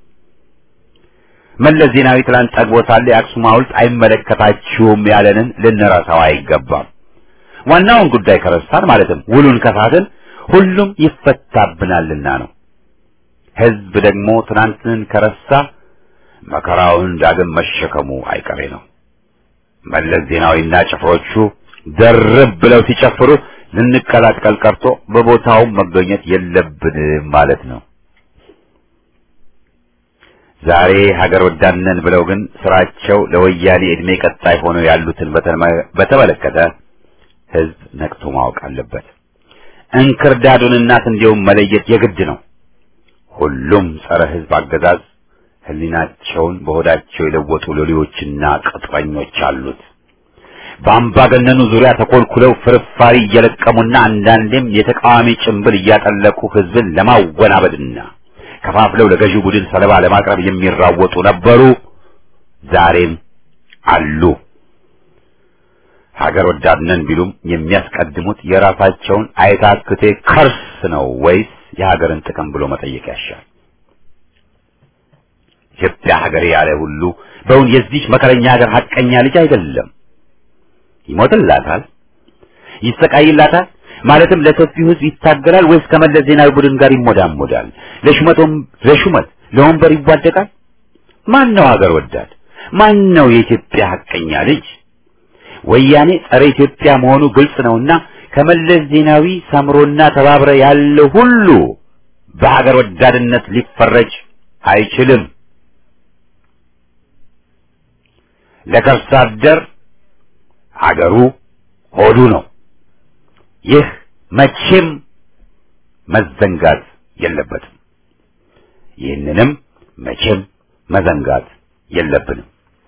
መለስ ዜናዊ ትላንት ጠግቦ ሳለ የአክሱም ሐውልት አይመለከታችሁም ያለንን ልንረሳው አይገባም። ዋናውን ጉዳይ ከረሳን ማለትም ውሉን ከሳትን ሁሉም ይፈታብናልና ነው። ህዝብ ደግሞ ትናንትን ከረሳ መከራውን ዳግም መሸከሙ አይቀሬ ነው። መለስ ዜናዊና ጭፍሮቹ ደርብ ብለው ሲጨፍሩ ልንቀላቀል ቀርቶ በቦታው መገኘት የለብንም ማለት ነው። ዛሬ ሀገር ወዳድነን ብለው ግን ስራቸው ለወያኔ እድሜ ቀጣይ ሆነው ያሉትን በተመለከተ ህዝብ ነቅቶ ማወቅ አለበት። እንክርዳዱንና ስንዴውን መለየት የግድ ነው። ሁሉም ጸረ ህዝብ አገዛዝ ህሊናቸውን በሆዳቸው የለወጡ ሎሌዎችና ቅጥረኞች አሉት። በአምባገነኑ ዙሪያ ተኮልኩለው ፍርፋሪ እየለቀሙና አንዳንዴም የተቃዋሚ ጭንብል እያጠለቁ ህዝብን ለማወናበድና ከፋፍለው ለገዢው ቡድን ሰለባ ለማቅረብ የሚራወጡ ነበሩ፣ ዛሬም አሉ። ሀገር ወዳድነን ቢሉም የሚያስቀድሙት የራሳቸውን አይታክቴ ከርስ ነው ወይስ የሀገርን ጥቅም ብሎ መጠየቅ ያሻል። ኢትዮጵያ ሀገሬ ያለ ሁሉ በውን የዚች መከረኛ ሀገር ሀቀኛ ልጅ አይደለም። ይሞትላታል፣ ይሰቃይላታል። ማለትም ለሰፊው ህዝብ ይታገላል ወይስ ከመለስ ዜናዊ ቡድን ጋር ይሞዳሞዳል? ለሹመቶም ለሹመት ለወንበር ይዋደቃል? ማን ነው ሀገር ወዳድ? ማን ነው የኢትዮጵያ ሀቀኛ ልጅ? ወያኔ ጸረ ኢትዮጵያ መሆኑ ግልጽ ነውና ከመለስ ዜናዊ ሰምሮና ተባብረ ያለ ሁሉ በሀገር ወዳድነት ሊፈረጅ አይችልም። ለከርሳ አደር አገሩ ሆዱ ነው። ይህ መቼም መዘንጋት የለበትም። ይህንንም መቼም መዘንጋት የለብንም።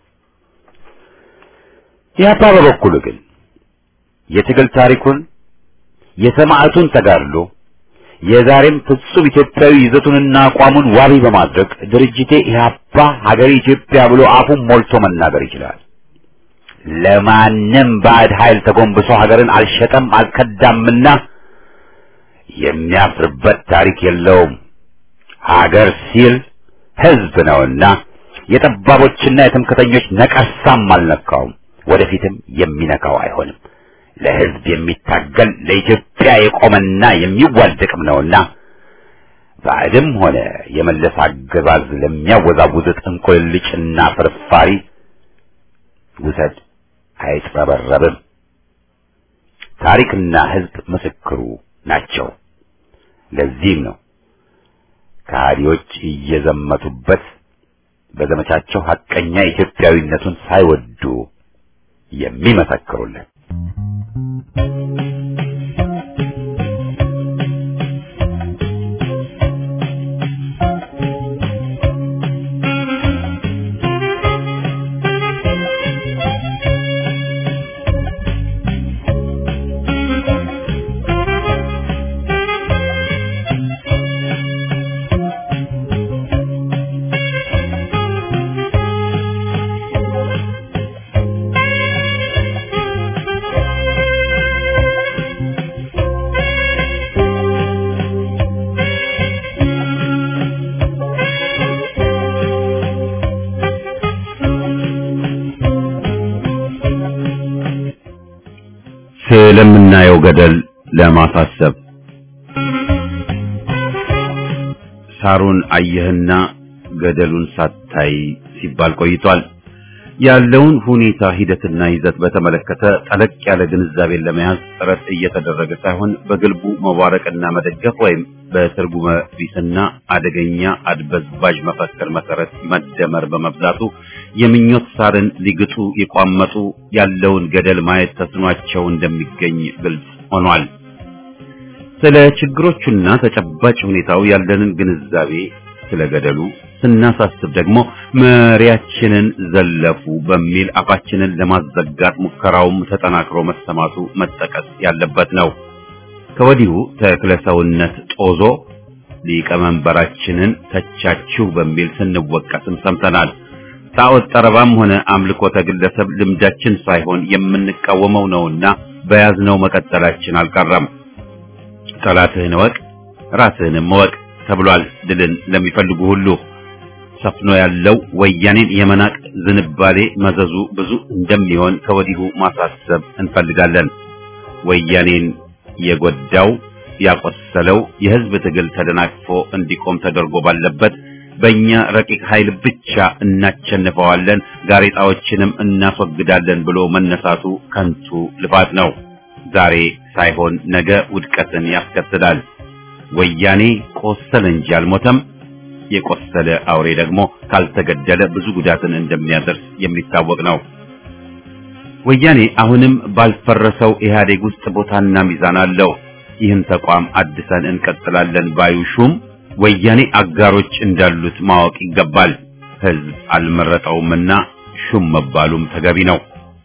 ኢህአፓ በበኩሉ ግን የትግል ታሪኩን የሰማዕቱን ተጋድሎ የዛሬም ፍጹም ኢትዮጵያዊ ይዘቱንና አቋሙን ዋቢ በማድረግ ድርጅቴ ኢህአፓ ሀገሬ ኢትዮጵያ ብሎ አፉን ሞልቶ መናገር ይችላል። ለማንም ባዕድ ኃይል ተጎንብሶ ሀገርን አልሸጠም አልከዳምና የሚያፍርበት ታሪክ የለውም። ሀገር ሲል ህዝብ ነውና የጠባቦችና የትምክተኞች ነቀርሳም አልነካውም፣ ወደፊትም የሚነካው አይሆንም። ለህዝብ የሚታገል ለኢትዮጵያ የቆመና የሚዋደቅም ነውና ባዕድም ሆነ የመለስ አገዛዝ ለሚያወዛውዙት እንቆልልጭና ፍርፋሪ ውሰድ አይጥረበረብም። ታሪክና ህዝብ ምስክሩ ናቸው። ለዚህም ነው ከሃዲዎች እየዘመቱበት በዘመቻቸው ሐቀኛ ኢትዮጵያዊነቱን ሳይወዱ የሚመሰክሩለት። ስለምናየው ገደል ለማሳሰብ ሳሩን አየህና ገደሉን ሳታይ ሲባል ቆይቷል። ያለውን ሁኔታ ሂደትና ይዘት በተመለከተ ጠለቅ ያለ ግንዛቤን ለመያዝ ጥረት እየተደረገ ሳይሆን በግልቡ መዋረቅና መደገፍ ወይም በትርጉመ ቢስና አደገኛ አድበዝባዥ መፈክር መሰረት መደመር በመብዛቱ የምኞት ሳርን ሊግጡ የቋመጡ ያለውን ገደል ማየት ተስኗቸው እንደሚገኝ ግልጽ ሆኗል። ስለ ችግሮቹና ተጨባጭ ሁኔታው ያለንን ግንዛቤ ስለ ገደሉ ስናሳስብ ደግሞ መሪያችንን ዘለፉ በሚል አፋችንን ለማዘጋት ሙከራውም ተጠናክሮ መሰማቱ መጠቀስ ያለበት ነው። ከወዲሁ ተክለ ሰውነት ጦዞ ሊቀመንበራችንን ተቻችሁ በሚል ስንወቀስም ሰምተናል። ጣዖት ጠረባም ሆነ አምልኮተ ግለሰብ ልምዳችን ሳይሆን የምንቃወመው ነውና በያዝነው መቀጠላችን አልቀረም። ጠላትህን እወቅ ራስህንም እወቅ ተብሏል። ድልን ለሚፈልጉ ሁሉ ሰፍኖ ያለው ወያኔን የመናቅ ዝንባሌ መዘዙ ብዙ እንደሚሆን ከወዲሁ ማሳሰብ እንፈልጋለን። ወያኔን የጎዳው ያቆሰለው የህዝብ ትግል ተደናቅፎ እንዲቆም ተደርጎ ባለበት በእኛ ረቂቅ ኃይል ብቻ እናቸንፈዋለን፣ ጋሬጣዎችንም እናስወግዳለን ብሎ መነሳቱ ከንቱ ልፋት ነው። ዛሬ ሳይሆን ነገ ውድቀትን ያስከትላል። ወያኔ ቆሰለ እንጂ አልሞተም። የቆሰለ አውሬ ደግሞ ካልተገደለ ብዙ ጉዳትን እንደሚያደርስ የሚታወቅ ነው። ወያኔ አሁንም ባልፈረሰው ኢህአዴግ ውስጥ ቦታና ሚዛን አለው። ይህን ተቋም አድሰን እንቀጥላለን ባዩ ሹም ወያኔ አጋሮች እንዳሉት ማወቅ ይገባል። ህዝብ አልመረጠውምና ሹም መባሉም ተገቢ ነው።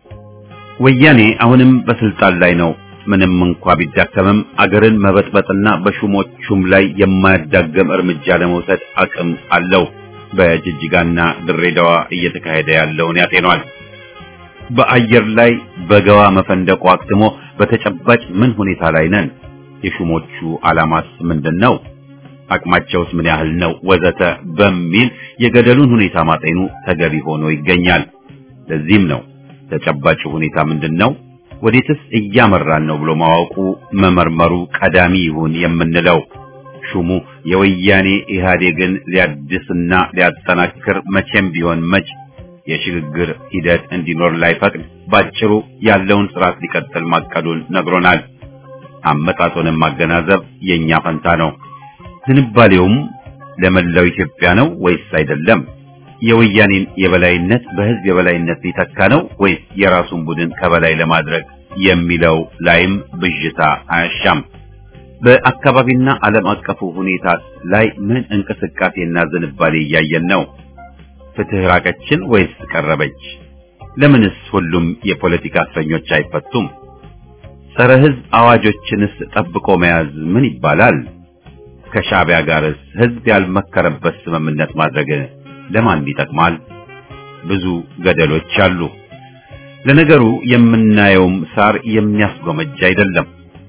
ወያኔ አሁንም በስልጣን ላይ ነው። ምንም እንኳ ቢዳከምም አገርን መበጥበጥና በሹሞቹም ላይ የማያዳገም እርምጃ ለመውሰድ አቅም አለው። በጅጅጋና ድሬዳዋ እየተካሄደ ያለውን ያጤኗል። በአየር ላይ በገዋ መፈንደቁ አክትሞ በተጨባጭ ምን ሁኔታ ላይ ነን? የሹሞቹ ዓላማስ ምንድን ነው? አቅማቸውስ ምን ያህል ነው? ወዘተ በሚል የገደሉን ሁኔታ ማጤኑ ተገቢ ሆኖ ይገኛል። ለዚህም ነው ተጨባጭ ሁኔታ ምንድን ነው ወዴትስ እያመራን ነው ብሎ ማወቁ መመርመሩ ቀዳሚ ይሁን የምንለው። ሹሙ የወያኔ ኢህአዴግን ሊያድስና ሊያጠናክር መቼም ቢሆን መች የሽግግር ሂደት እንዲኖር ላይፈቅድ ባጭሩ ያለውን ስርዓት ሊቀጥል ማቀዱን ነግሮናል። አመጣጡንም ማገናዘብ የኛ ፈንታ ነው። ዝንባሌውም ለመላው ኢትዮጵያ ነው ወይስ አይደለም? የወያኔን የበላይነት በህዝብ የበላይነት ሊተካ ነው ወይስ የራሱን ቡድን ከበላይ ለማድረግ የሚለው ላይም ብዥታ አያሻም። በአካባቢና ዓለም አቀፉ ሁኔታ ላይ ምን እንቅስቃሴና ዝንባሌ እያየን ነው? ፍትህ ራቀችን ወይስ ቀረበች? ለምንስ ሁሉም የፖለቲካ እስረኞች አይፈቱም? ጸረ ህዝብ አዋጆችንስ ጠብቆ መያዝ ምን ይባላል? ከሻዕቢያ ጋርስ ህዝብ ያልመከረበት ስምምነት ማድረግ ለማን ይጠቅማል? ብዙ ገደሎች አሉ። ለነገሩ የምናየውም ሳር የሚያስጎመጅ አይደለም።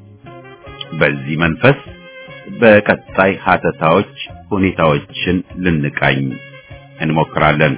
በዚህ መንፈስ በቀጣይ ሀተታዎች ሁኔታዎችን ልንቃኝ እንሞክራለን።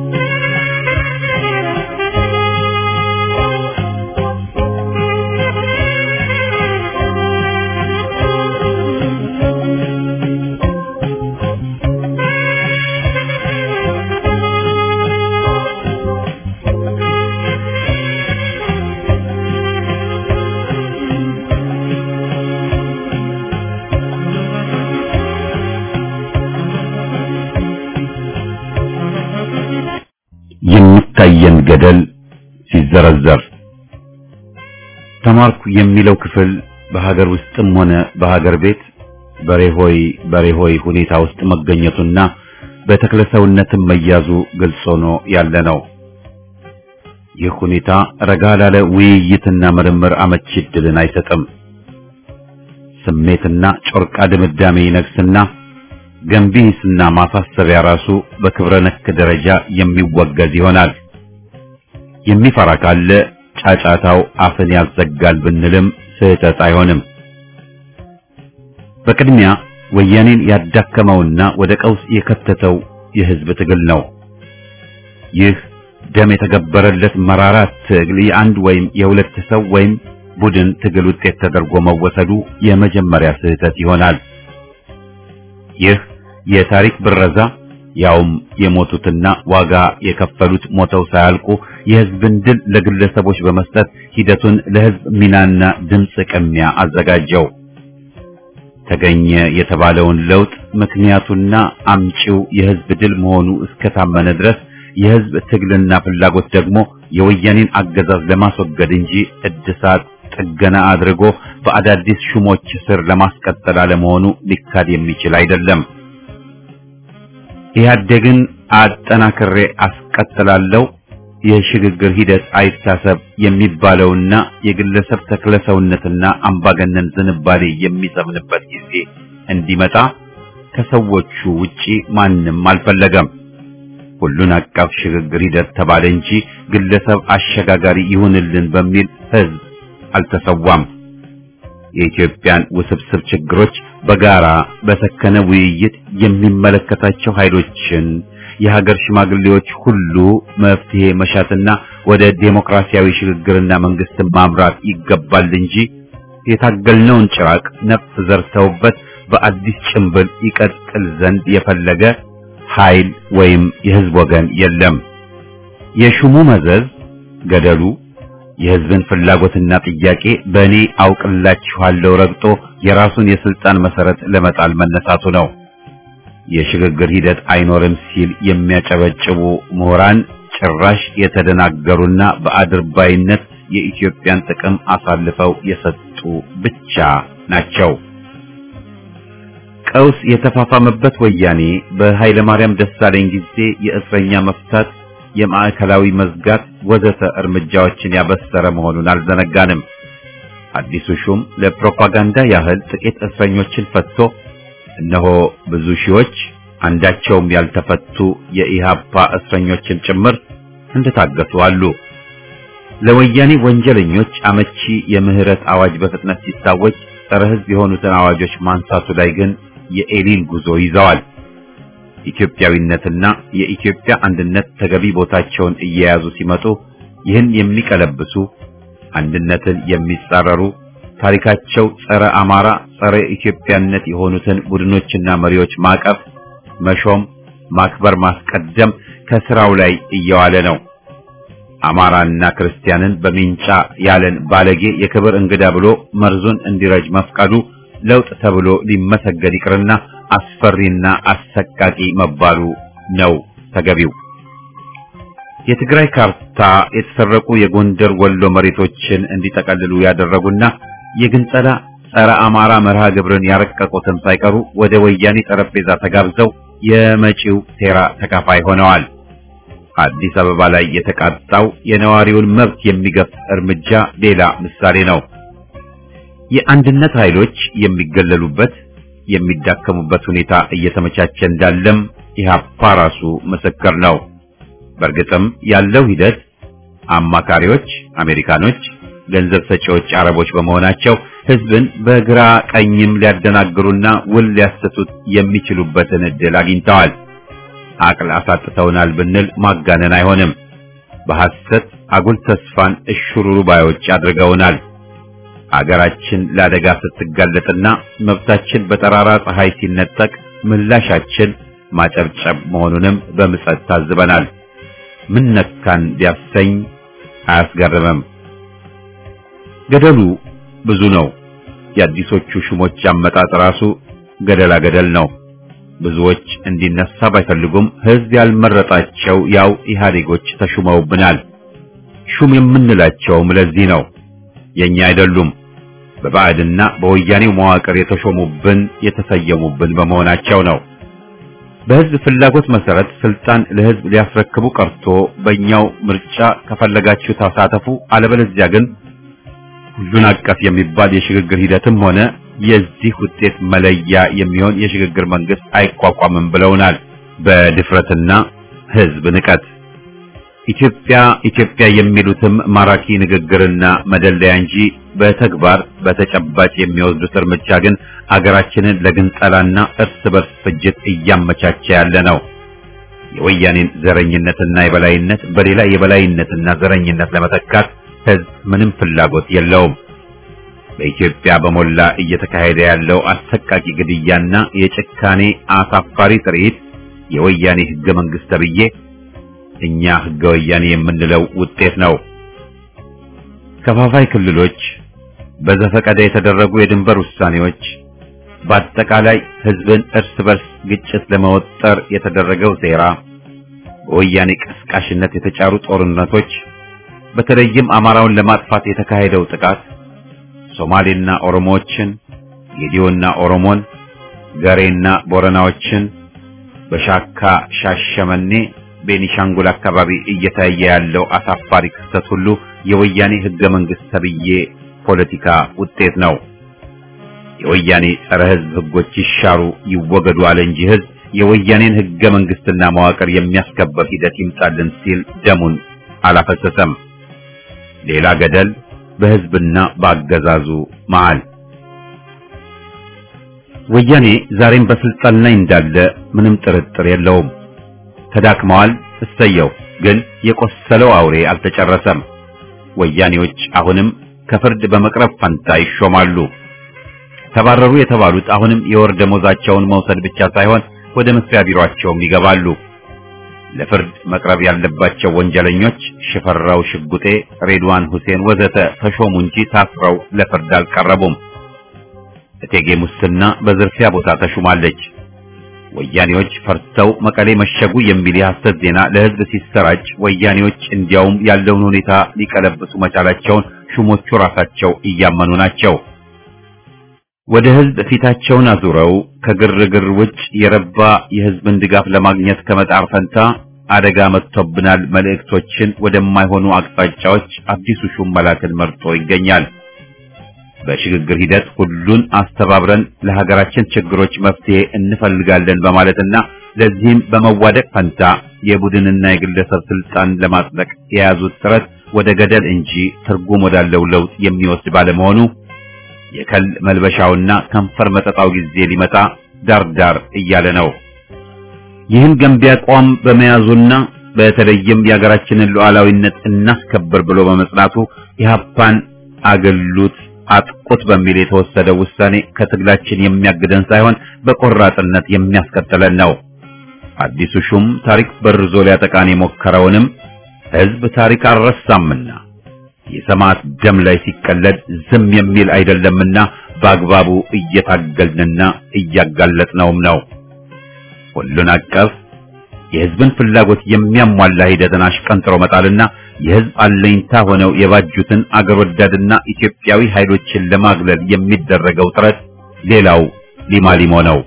የሚታየን ገደል ሲዘረዘር ተማርኩ የሚለው ክፍል በሀገር ውስጥም ሆነ በሀገር ቤት በሬሆይ በሬሆይ ሁኔታ ውስጥ መገኘቱና በተክለሰውነትም መያዙ ግልጽ ሆኖ ያለ ነው። ይህ ሁኔታ ረጋ ላለ ውይይትና ምርምር አመቺ ዕድልን አይሰጥም። ስሜትና ጮርቃ ድምዳሜ ይነግስና ገንቢ ሂስና ማሳሰቢያ ራሱ በክብረ ነክ ደረጃ የሚወገዝ ይሆናል። የሚፈራ ካለ ጫጫታው አፍን ያዘጋል ብንልም ስህተት አይሆንም። በቅድሚያ ወያኔን ያዳከመውና ወደ ቀውስ የከተተው የህዝብ ትግል ነው። ይህ ደም የተገበረለት መራራ ትግል የአንድ ወይም የሁለት ሰው ወይም ቡድን ትግል ውጤት ተደርጎ መወሰዱ የመጀመሪያ ስህተት ይሆናል። ይህ የታሪክ ብረዛ ያውም የሞቱትና ዋጋ የከፈሉት ሞተው ሳያልቁ የህዝብን ድል ለግለሰቦች በመስጠት ሂደቱን ለህዝብ ሚናና ድምፅ ቅሚያ አዘጋጀው። ተገኘ የተባለውን ለውጥ ምክንያቱና አምጪው የህዝብ ድል መሆኑ እስከታመነ ድረስ የህዝብ ትግልና ፍላጎት ደግሞ የወያኔን አገዛዝ ለማስወገድ እንጂ እድሳት ጥገና አድርጎ በአዳዲስ ሹሞች ስር ለማስቀጠል አለመሆኑ ሊካድ የሚችል አይደለም። ኢህአዴግን አጠናክሬ አስቀጥላለሁ የሽግግር ሂደት አይታሰብ የሚባለውና የግለሰብ ተክለሰውነትና አምባገነን ዝንባሌ የሚሰምንበት ጊዜ እንዲመጣ ከሰዎቹ ውጪ ማንም አልፈለገም። ሁሉን አቀፍ ሽግግር ሂደት ተባለ እንጂ ግለሰብ አሸጋጋሪ ይሁንልን በሚል ህዝብ አልተሰዋም። የኢትዮጵያን ውስብስብ ችግሮች በጋራ በሰከነ ውይይት የሚመለከታቸው ኃይሎችን የሀገር ሽማግሌዎች ሁሉ መፍትሄ መሻትና ወደ ዴሞክራሲያዊ ሽግግርና መንግስትን ማምራት ይገባል እንጂ የታገልነውን ጭራቅ ነፍ ዘርተውበት በአዲስ ጭንብል ይቀጥል ዘንድ የፈለገ ኃይል ወይም የህዝብ ወገን የለም። የሹሙ መዘዝ ገደሉ የህዝብን ፍላጎትና ጥያቄ በእኔ አውቅላችኋለሁ ረግጦ የራሱን የስልጣን መሰረት ለመጣል መነሳቱ ነው። የሽግግር ሂደት አይኖርም ሲል የሚያጨበጭቡ ምሁራን ጭራሽ የተደናገሩና በአድርባይነት የኢትዮጵያን ጥቅም አሳልፈው የሰጡ ብቻ ናቸው። ቀውስ የተፋፋመበት ወያኔ በኃይለ ማርያም ደሳለኝ ጊዜ የእስረኛ መፍታት፣ የማዕከላዊ መዝጋት ወዘተ እርምጃዎችን ያበሰረ መሆኑን አልዘነጋንም። አዲሱ ሹም ለፕሮፓጋንዳ ያህል ጥቂት እስረኞችን ፈትቶ እነሆ ብዙ ሺዎች አንዳቸውም ያልተፈቱ የኢሃፓ እስረኞችን ጭምር እንደታገቱ አሉ። ለወያኔ ወንጀለኞች አመቺ የምህረት አዋጅ በፍጥነት ሲታወጅ ጸረ ሕዝብ የሆኑትን አዋጆች ማንሳቱ ላይ ግን የኤሊን ጉዞ ይዘዋል። ኢትዮጵያዊነትና የኢትዮጵያ አንድነት ተገቢ ቦታቸውን እየያዙ ሲመጡ ይህን የሚቀለብሱ አንድነትን የሚጻረሩ ታሪካቸው ጸረ አማራ፣ ጸረ ኢትዮጵያነት የሆኑትን ቡድኖችና መሪዎች ማቀፍ፣ መሾም፣ ማክበር፣ ማስቀደም ከስራው ላይ እየዋለ ነው። አማራና ክርስቲያንን በሚንጫ ያለን ባለጌ የክብር እንግዳ ብሎ መርዙን እንዲረጅ መፍቀዱ ለውጥ ተብሎ ሊመሰገድ ይቅርና አስፈሪና አሰቃቂ መባሉ ነው ተገቢው። የትግራይ ካርታ የተሰረቁ የጎንደር ወሎ መሬቶችን እንዲጠቀልሉ ያደረጉና የግንጸላ ጸረ አማራ መርሃ ግብርን ያረቀቁትን ሳይቀሩ ወደ ወያኔ ጠረጴዛ ተጋብዘው የመጪው ሴራ ተካፋይ ሆነዋል። አዲስ አበባ ላይ የተቃጣው የነዋሪውን መብት የሚገፍ እርምጃ ሌላ ምሳሌ ነው። የአንድነት ኃይሎች የሚገለሉበት የሚዳከሙበት ሁኔታ እየተመቻቸ እንዳለም ኢህአፓ ራሱ ምስክር ነው። በእርግጥም ያለው ሂደት አማካሪዎች አሜሪካኖች፣ ገንዘብ ሰጪዎች አረቦች በመሆናቸው ህዝብን በግራ ቀኝም ሊያደናግሩና ውል ሊያሰቱት የሚችሉበትን እድል አግኝተዋል። አቅል አሳጥተውናል ብንል ማጋነን አይሆንም። በሐሰት አጉል ተስፋን እሽሩሩ ባዮች አድርገውናል። አገራችን ለአደጋ ስትጋለጥና መብታችን በጠራራ ፀሐይ ሲነጠቅ ምላሻችን ማጨብጨብ መሆኑንም በምጸት ታዝበናል። ምን ነካን ቢያሰኝ አያስገርምም። ገደሉ ብዙ ነው። የአዲሶቹ ሹሞች አመጣጥ ራሱ ገደላ ገደል ነው። ብዙዎች እንዲነሳ ባይፈልጉም ህዝብ ያልመረጣቸው ያው ኢህአዴጎች ተሹመውብናል። ሹም የምንላቸውም ለዚህ ነው። የኛ አይደሉም። በባዕድና በወያኔው መዋቅር የተሾሙብን የተሰየሙብን በመሆናቸው ነው። በህዝብ ፍላጎት መሰረት ስልጣን ለህዝብ ሊያስረክቡ ቀርቶ በእኛው ምርጫ ከፈለጋችሁ ተሳተፉ፣ አለበለዚያ ግን ሁሉን አቀፍ የሚባል የሽግግር ሂደትም ሆነ የዚህ ውጤት መለያ የሚሆን የሽግግር መንግስት አይቋቋምም ብለውናል። በድፍረትና ህዝብ ንቀት ኢትዮጵያ ኢትዮጵያ የሚሉትም ማራኪ ንግግርና መደለያ እንጂ በተግባር በተጨባጭ የሚወስዱት እርምጃ ግን አገራችንን ለግንጠላና እርስ በርስ ፍጅት እያመቻቸ ያለ ነው። የወያኔን ዘረኝነትና የበላይነት በሌላ የበላይነትና ዘረኝነት ለመተካት ህዝብ ምንም ፍላጎት የለውም። በኢትዮጵያ በሞላ እየተካሄደ ያለው አሰቃቂ ግድያና የጭካኔ አሳፋሪ ትርኢት የወያኔ ህገ መንግስት ተብዬ እኛ ህገ ወያኔ የምንለው ውጤት ነው። ከፋፋይ ክልሎች፣ በዘፈቀደ የተደረጉ የድንበር ውሳኔዎች፣ በአጠቃላይ ህዝብን እርስ በርስ ግጭት ለመወጠር የተደረገው ሴራ፣ በወያኔ ቀስቃሽነት የተጫሩ ጦርነቶች፣ በተለይም አማራውን ለማጥፋት የተካሄደው ጥቃት ሶማሌና ኦሮሞዎችን፣ ጌዲዮና ኦሮሞን፣ ገሬና ቦረናዎችን በሻካ ሻሸመኔ፣ ቤኒሻንጉል አካባቢ እየታየ ያለው አሳፋሪ ክስተት ሁሉ የወያኔ ህገ መንግስት ተብዬ ፖለቲካ ውጤት ነው። የወያኔ ጸረ ህዝብ ህጎች ይሻሩ ይወገዱ አለ እንጂ ህዝብ የወያኔን ህገ መንግስትና መዋቅር የሚያስከበር ሂደት ይምጣልን ሲል ደሙን አላፈሰሰም። ሌላ ገደል በህዝብና በአገዛዙ መሃል። ወያኔ ዛሬም በስልጣን ላይ እንዳለ ምንም ጥርጥር የለውም። ተዳክመዋል፣ እሰየው። ግን የቆሰለው አውሬ አልተጨረሰም። ወያኔዎች አሁንም ከፍርድ በመቅረብ ፈንታ ይሾማሉ። ተባረሩ የተባሉት አሁንም የወር ደሞዛቸውን መውሰድ ብቻ ሳይሆን ወደ መስሪያ ቢሮአቸውም ይገባሉ። ለፍርድ መቅረብ ያለባቸው ወንጀለኞች ሽፈራው ሽጉጤ፣ ሬድዋን ሁሴን ወዘተ ተሾሙ እንጂ ታስረው ለፍርድ አልቀረቡም። እቴጌ ሙስና በዝርፊያ ቦታ ተሹማለች። ወያኔዎች ፈርተው መቀሌ መሸጉ የሚል የሐሰት ዜና ለህዝብ ሲሰራጭ ወያኔዎች እንዲያውም ያለውን ሁኔታ ሊቀለብሱ መቻላቸውን ሹሞቹ ራሳቸው እያመኑ ናቸው። ወደ ህዝብ ፊታቸውን አዙረው ከግርግር ውጭ የረባ የህዝብን ድጋፍ ለማግኘት ከመጣር ፈንታ አደጋ መጥቶብናል መልእክቶችን ወደማይሆኑ አቅጣጫዎች አዲሱ ሹም መላክን መርጦ ይገኛል። በሽግግር ሂደት ሁሉን አስተባብረን ለሀገራችን ችግሮች መፍትሄ እንፈልጋለን በማለትና ለዚህም በመዋደቅ ፈንታ የቡድንና የግለሰብ ስልጣን ለማጽደቅ የያዙት ጥረት ወደ ገደል እንጂ ትርጉም ወዳለው ለውጥ የሚወስድ ባለመሆኑ የከል መልበሻውና ከንፈር መጠጣው ጊዜ ሊመጣ ዳርዳር እያለ ነው። ይህን ገንቢ አቋም በመያዙና በተለይም የሀገራችንን ሉዓላዊነት እናስከብር ብሎ በመጽናቱ ኢህአፓን አገሉት አጥቁት በሚል የተወሰደው ውሳኔ ከትግላችን የሚያግደን ሳይሆን በቆራጥነት የሚያስቀጥለን ነው። አዲሱ ሹም ታሪክ በርዞ ሊያጠቃን የሞከረውንም ህዝብ ታሪክ አልረሳምና የሰማዕት ደም ላይ ሲቀለድ ዝም የሚል አይደለምና በአግባቡ እየታገልንና እያጋለጥነውም ነው። ሁሉን አቀፍ የህዝብን ፍላጎት የሚያሟላ ሂደትን አሽቀንጥሮ መጣልና የህዝብ አለኝታ ሆነው የባጁትን አገር ወዳድና ኢትዮጵያዊ ኃይሎችን ለማግለል የሚደረገው ጥረት ሌላው ሊማሊሞ ነው።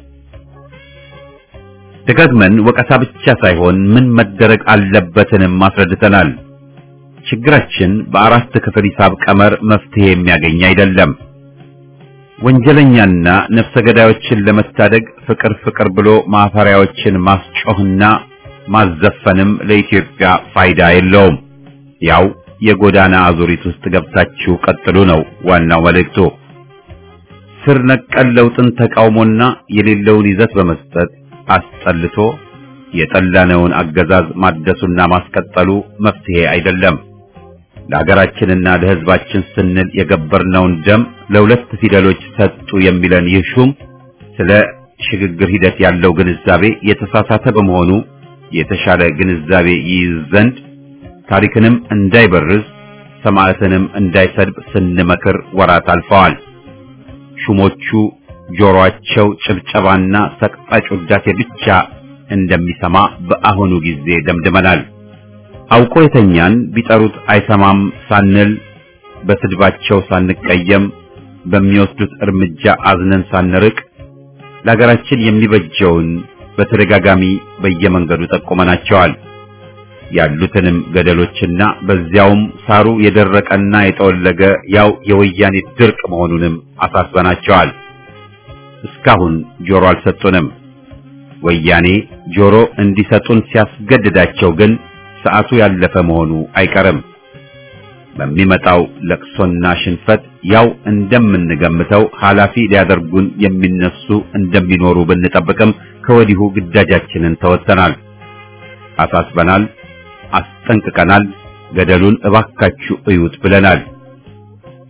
ደጋግመን ወቀሳ ብቻ ሳይሆን ምን መደረግ አለበትንም አስረድተናል። ችግራችን በአራት ክፍል ሂሳብ ቀመር መፍትሄ የሚያገኝ አይደለም። ወንጀለኛና ነፍሰ ገዳዮችን ለመታደግ ፍቅር ፍቅር ብሎ ማፈሪያዎችን ማስጮህና ማዘፈንም ለኢትዮጵያ ፋይዳ የለውም። ያው የጎዳና አዙሪት ውስጥ ገብታችሁ ቀጥሉ ነው ዋናው መልእክቱ። ስር ነቀል ለውጥን ተቃውሞና የሌለውን ይዘት በመስጠት አስጠልቶ የጠላነውን አገዛዝ ማደሱና ማስቀጠሉ መፍትሄ አይደለም። ለሀገራችንና ለሕዝባችን ስንል የገበርነውን ደም ለሁለት ፊደሎች ሰጡ የሚለን ይህ ሹም ስለ ሽግግር ሂደት ያለው ግንዛቤ የተሳሳተ በመሆኑ የተሻለ ግንዛቤ ይይዝ ዘንድ ታሪክንም እንዳይበርዝ ሰማዕትንም እንዳይሰድብ ስንመክር ወራት አልፈዋል። ሹሞቹ ጆሮአቸው ጭብጨባና ሰቅጣጭ ውዳሴ ብቻ እንደሚሰማ በአሁኑ ጊዜ ደምድመናል። አውቆ የተኛን ቢጠሩት አይሰማም ሳንል በስድባቸው ሳንቀየም በሚወስዱት እርምጃ አዝነን ሳንርቅ ለሀገራችን የሚበጀውን በተደጋጋሚ በየመንገዱ ጠቁመናቸዋል። ያሉትንም ገደሎችና በዚያውም ሳሩ የደረቀና የጠወለገ ያው የወያኔ ድርቅ መሆኑንም አሳስበናቸዋል። እስካሁን ጆሮ አልሰጡንም። ወያኔ ጆሮ እንዲሰጡን ሲያስገድዳቸው ግን ሰዓቱ ያለፈ መሆኑ አይቀርም። በሚመጣው ለቅሶና ሽንፈት ያው እንደምንገምተው ኃላፊ ሊያደርጉን የሚነሱ እንደሚኖሩ ብንጠብቅም ከወዲሁ ግዳጃችንን ተወጥተናል፣ አሳስበናል፣ አስጠንቅቀናል። ገደሉን እባካችሁ እዩት ብለናል።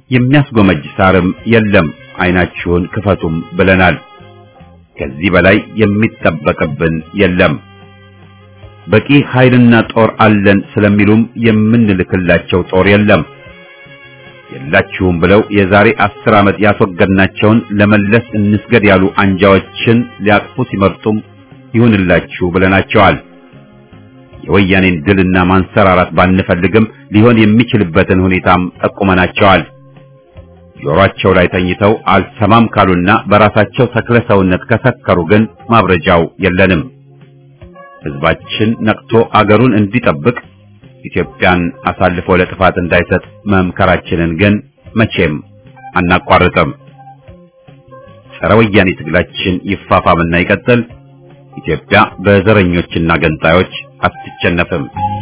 የሚያስጎመጅ ሳርም የለም፣ አይናችሁን ክፈቱም ብለናል። ከዚህ በላይ የሚጠበቅብን የለም። በቂ ኃይልና ጦር አለን ስለሚሉም የምንልክላቸው ጦር የለም። የላችሁም ብለው የዛሬ አስር ዓመት ያስወገድናቸውን ለመለስ እንስገድ ያሉ አንጃዎችን ሊያቅፉ ሲመርጡም ይሁንላችሁ ብለናቸዋል። የወያኔን ድልና ማንሰራራት ባንፈልግም ሊሆን የሚችልበትን ሁኔታም ጠቁመናቸዋል። ጆሮአቸው ላይ ተኝተው አልሰማም ካሉና በራሳቸው ተክለ ሰውነት ከሰከሩ ግን ማብረጃው የለንም። ሕዝባችን ነቅቶ አገሩን እንዲጠብቅ ኢትዮጵያን አሳልፎ ለጥፋት እንዳይሰጥ መምከራችንን ግን መቼም አናቋርጥም። ጸረ ወያኔ ትግላችን ይፋፋምና ይቀጥል። ኢትዮጵያ በዘረኞችና ገንጣዮች አትቸነፍም።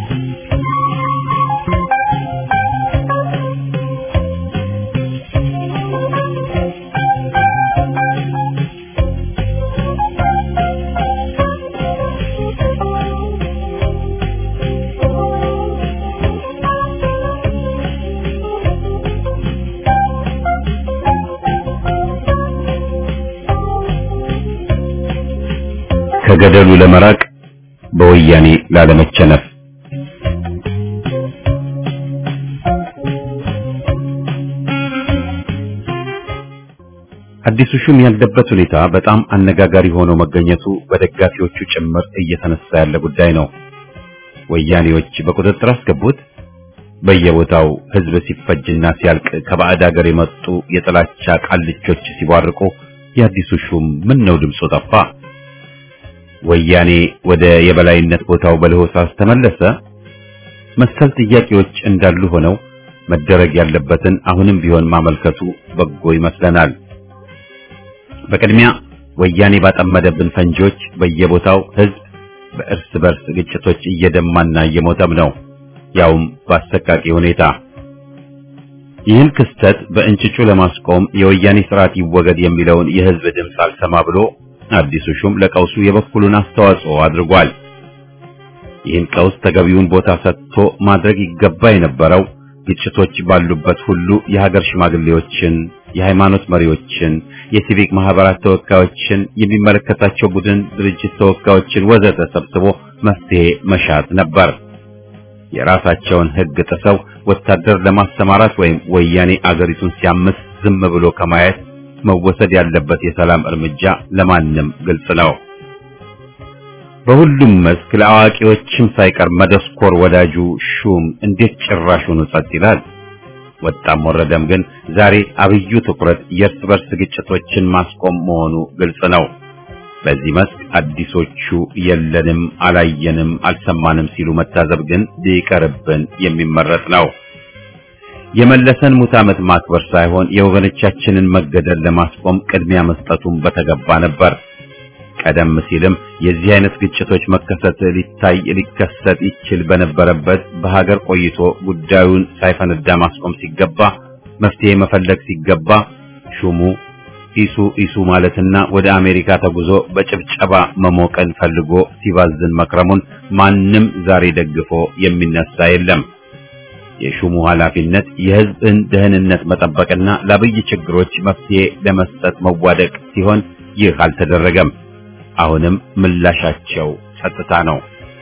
ከገደሉ ለመራቅ በወያኔ ላለመቸነፍ አዲሱ ሹም ያለበት ሁኔታ በጣም አነጋጋሪ ሆኖ መገኘቱ በደጋፊዎቹ ጭምር እየተነሳ ያለ ጉዳይ ነው። ወያኔዎች በቁጥጥር አስገቡት። በየቦታው ሕዝብ ሲፈጅና ሲያልቅ ከባዕድ ሀገር የመጡ የጥላቻ ቃልቾች ሲቧርቁ የአዲሱ ሹም ምን ነው ድምፁ ጠፋ? ወያኔ ወደ የበላይነት ቦታው በለሆሳስ ተመለሰ? መሰል ጥያቄዎች እንዳሉ ሆነው መደረግ ያለበትን አሁንም ቢሆን ማመልከቱ በጎ ይመስለናል። በቅድሚያ ወያኔ ባጠመደብን ፈንጂዎች በየቦታው ሕዝብ በእርስ በርስ ግጭቶች እየደማና እየሞተም ነው፣ ያውም በአሰቃቂ ሁኔታ። ይህን ክስተት በእንጭጩ ለማስቆም የወያኔ ስርዓት ይወገድ የሚለውን የሕዝብ ድምፅ አልሰማ ብሎ አዲሱ ሹም ለቀውሱ የበኩሉን አስተዋጽኦ አድርጓል። ይህን ቀውስ ተገቢውን ቦታ ሰጥቶ ማድረግ ይገባ የነበረው ግጭቶች ባሉበት ሁሉ የሀገር ሽማግሌዎችን፣ የሃይማኖት መሪዎችን፣ የሲቪክ ማህበራት ተወካዮችን፣ የሚመለከታቸው ቡድን ድርጅት ተወካዮችን ወዘተ ሰብስቦ መፍትሄ መሻት ነበር። የራሳቸውን ሕግ ጥሰው ወታደር ለማሰማራት ወይም ወያኔ አገሪቱን ሲያምስ ዝም ብሎ ከማየት መወሰድ ያለበት የሰላም እርምጃ ለማንም ግልጽ ነው። በሁሉም መስክ ለአዋቂዎችም ሳይቀር መደስኮር ወዳጁ ሹም እንዴት ጭራሹን ጸጥ ይላል? ወጣም ወረደም ግን ዛሬ አብዩ ትኩረት የእርስ በርስ ግጭቶችን ማስቆም መሆኑ ግልጽ ነው። በዚህ መስክ አዲሶቹ የለንም፣ አላየንም፣ አልሰማንም ሲሉ መታዘብ ግን ሊቀርብን የሚመረጥ ነው። የመለሰን ሙት ዓመት ማክበር ሳይሆን የወገኖቻችንን መገደል ለማስቆም ቅድሚያ መስጠቱን በተገባ ነበር። ቀደም ሲልም የዚህ አይነት ግጭቶች መከሰት ሊታይ ሊከሰት ይችል በነበረበት በሀገር ቆይቶ ጉዳዩን ሳይፈነዳ ማስቆም ሲገባ መፍትሄ መፈለግ ሲገባ ሹሙ ኢሱ ኢሱ ማለትና ወደ አሜሪካ ተጉዞ በጭብጨባ መሞቀን ፈልጎ ሲባዝን መክረሙን ማንም ዛሬ ደግፎ የሚነሳ የለም። የሹሙ ኃላፊነት የሕዝብን ደህንነት መጠበቅና ለአብይ ችግሮች መፍትሄ ለመስጠት መዋደቅ ሲሆን ይህ አልተደረገም። አሁንም ምላሻቸው ጸጥታ ነው።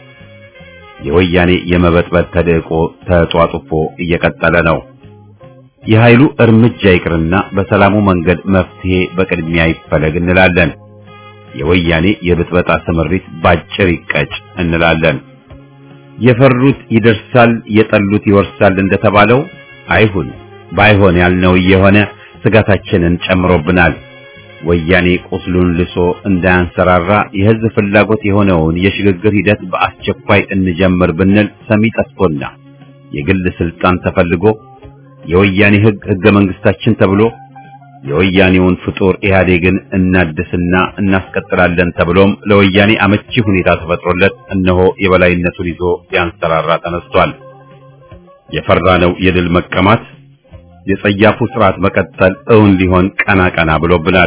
የወያኔ የመበጥበጥ ተደቆ ተጧጡፎ እየቀጠለ ነው። የኃይሉ እርምጃ ይቅርና በሰላሙ መንገድ መፍትሄ በቅድሚያ ይፈለግ እንላለን። የወያኔ የብጥበጣ ስምሪት ባጭር ይቀጭ እንላለን። የፈሩት ይደርሳል፣ የጠሉት ይወርሳል እንደተባለው አይሁን። ባይሆን ያልነው እየሆነ ስጋታችንን ጨምሮብናል። ወያኔ ቁስሉን ልሶ እንዳያንሰራራ የሕዝብ ፍላጎት የሆነውን የሽግግር ሂደት በአስቸኳይ እንጀምር ብንል ሰሚ ጠፍቶና የግል ስልጣን ተፈልጎ የወያኔ ሕግ ሕገ መንግስታችን ተብሎ የወያኔውን ፍጡር ኢህአዴግን እናድስና እናስቀጥላለን ተብሎም ለወያኔ አመቺ ሁኔታ ተፈጥሮለት እነሆ የበላይነቱን ይዞ ሊያንሰራራ ተነስቷል። የፈራነው የድል መቀማት የጸያፉ ስርዓት መቀጠል እውን ሊሆን ቀና ቀና ብሎብናል።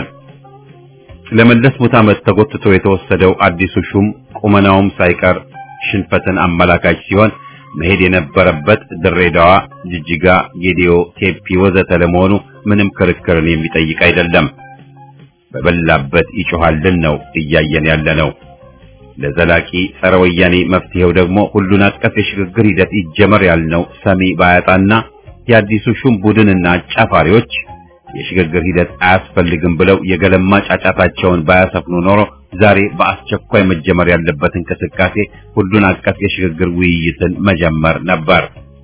ለመለስ ሙት ዓመት ተጎትቶ የተወሰደው አዲሱ ሹም ቁመናውም ሳይቀር ሽንፈትን አመላካች ሲሆን መሄድ የነበረበት ድሬዳዋ፣ ጅጅጋ፣ ጌዲዮ፣ ቴፒ ወዘተ ለመሆኑ ምንም ክርክርን የሚጠይቅ አይደለም። በበላበት ይጮሃልን ነው እያየን ያለ ነው። ለዘላቂ ጸረ ወያኔ መፍትሄው ደግሞ ሁሉን አቀፍ የሽግግር ሂደት ይጀመር ያልነው ሰሚ ባያጣና የአዲሱ ሹም ቡድንና አጫፋሪዎች የሽግግር ሂደት አያስፈልግም ብለው የገለማ ጫጫታቸውን ባያሰፍኑ ኖሮ ዛሬ በአስቸኳይ መጀመር ያለበት እንቅስቃሴ ሁሉን አቀፍ የሽግግር ውይይትን መጀመር ነበር።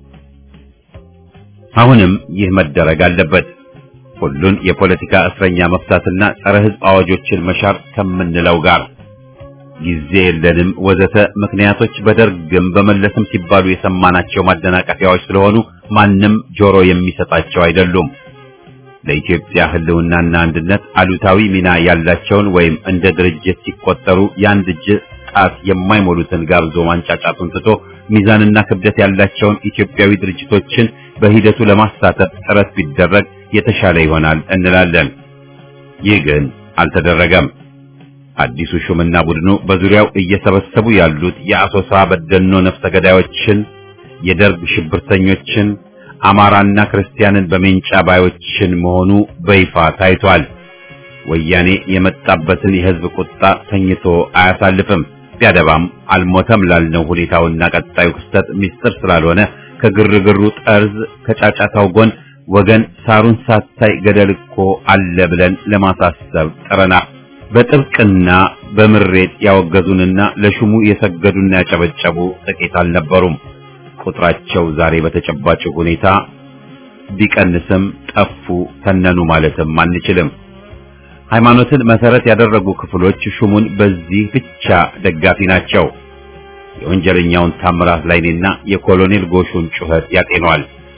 አሁንም ይህ መደረግ አለበት። ሁሉን የፖለቲካ እስረኛ መፍታትና ጸረ ሕዝብ አዋጆችን መሻር ከምንለው ጋር ጊዜ የለንም ወዘተ ምክንያቶች በደርግም በመለስም ሲባሉ የሰማናቸው ማደናቀፊያዎች ስለሆኑ ማንም ጆሮ የሚሰጣቸው አይደሉም። ለኢትዮጵያ ሕልውናና አንድነት አሉታዊ ሚና ያላቸውን ወይም እንደ ድርጅት ሲቆጠሩ የአንድ እጅ ጣት የማይሞሉትን ጋብዞ ማንጫጫቱን ትቶ ሚዛንና ክብደት ያላቸውን ኢትዮጵያዊ ድርጅቶችን በሂደቱ ለማሳተፍ ጥረት ቢደረግ የተሻለ ይሆናል እንላለን። ይህ ግን አልተደረገም። አዲሱ ሹምና ቡድኑ በዙሪያው እየሰበሰቡ ያሉት የአሶሳ በደኖ ነፍሰ ገዳዮችን፣ የደርግ ሽብርተኞችን፣ አማራና ክርስቲያንን በሜንጫ ባዮችን መሆኑ በይፋ ታይቷል። ወያኔ የመጣበትን የሕዝብ ቁጣ ተኝቶ አያሳልፍም። ቢያደባም አልሞተም ላልነው ሁኔታውና ቀጣዩ ክስተት ምስጢር ስላልሆነ ከግርግሩ ጠርዝ ከጫጫታው ጎን ወገን ሳሩን ሳታይ ገደል እኮ አለ ብለን ለማሳሰብ ጥረናል። በጥብቅና በምሬት ያወገዙንና ለሹሙ የሰገዱና ያጨበጨቡ ጥቂት አልነበሩም። ቁጥራቸው ዛሬ በተጨባጭ ሁኔታ ቢቀንስም ጠፉ፣ ተነኑ ማለትም አንችልም። ሃይማኖትን መሰረት ያደረጉ ክፍሎች ሹሙን በዚህ ብቻ ደጋፊ ናቸው። የወንጀለኛውን ታምራት ላይኔና የኮሎኔል ጎሹን ጩኸት ያጤኗል።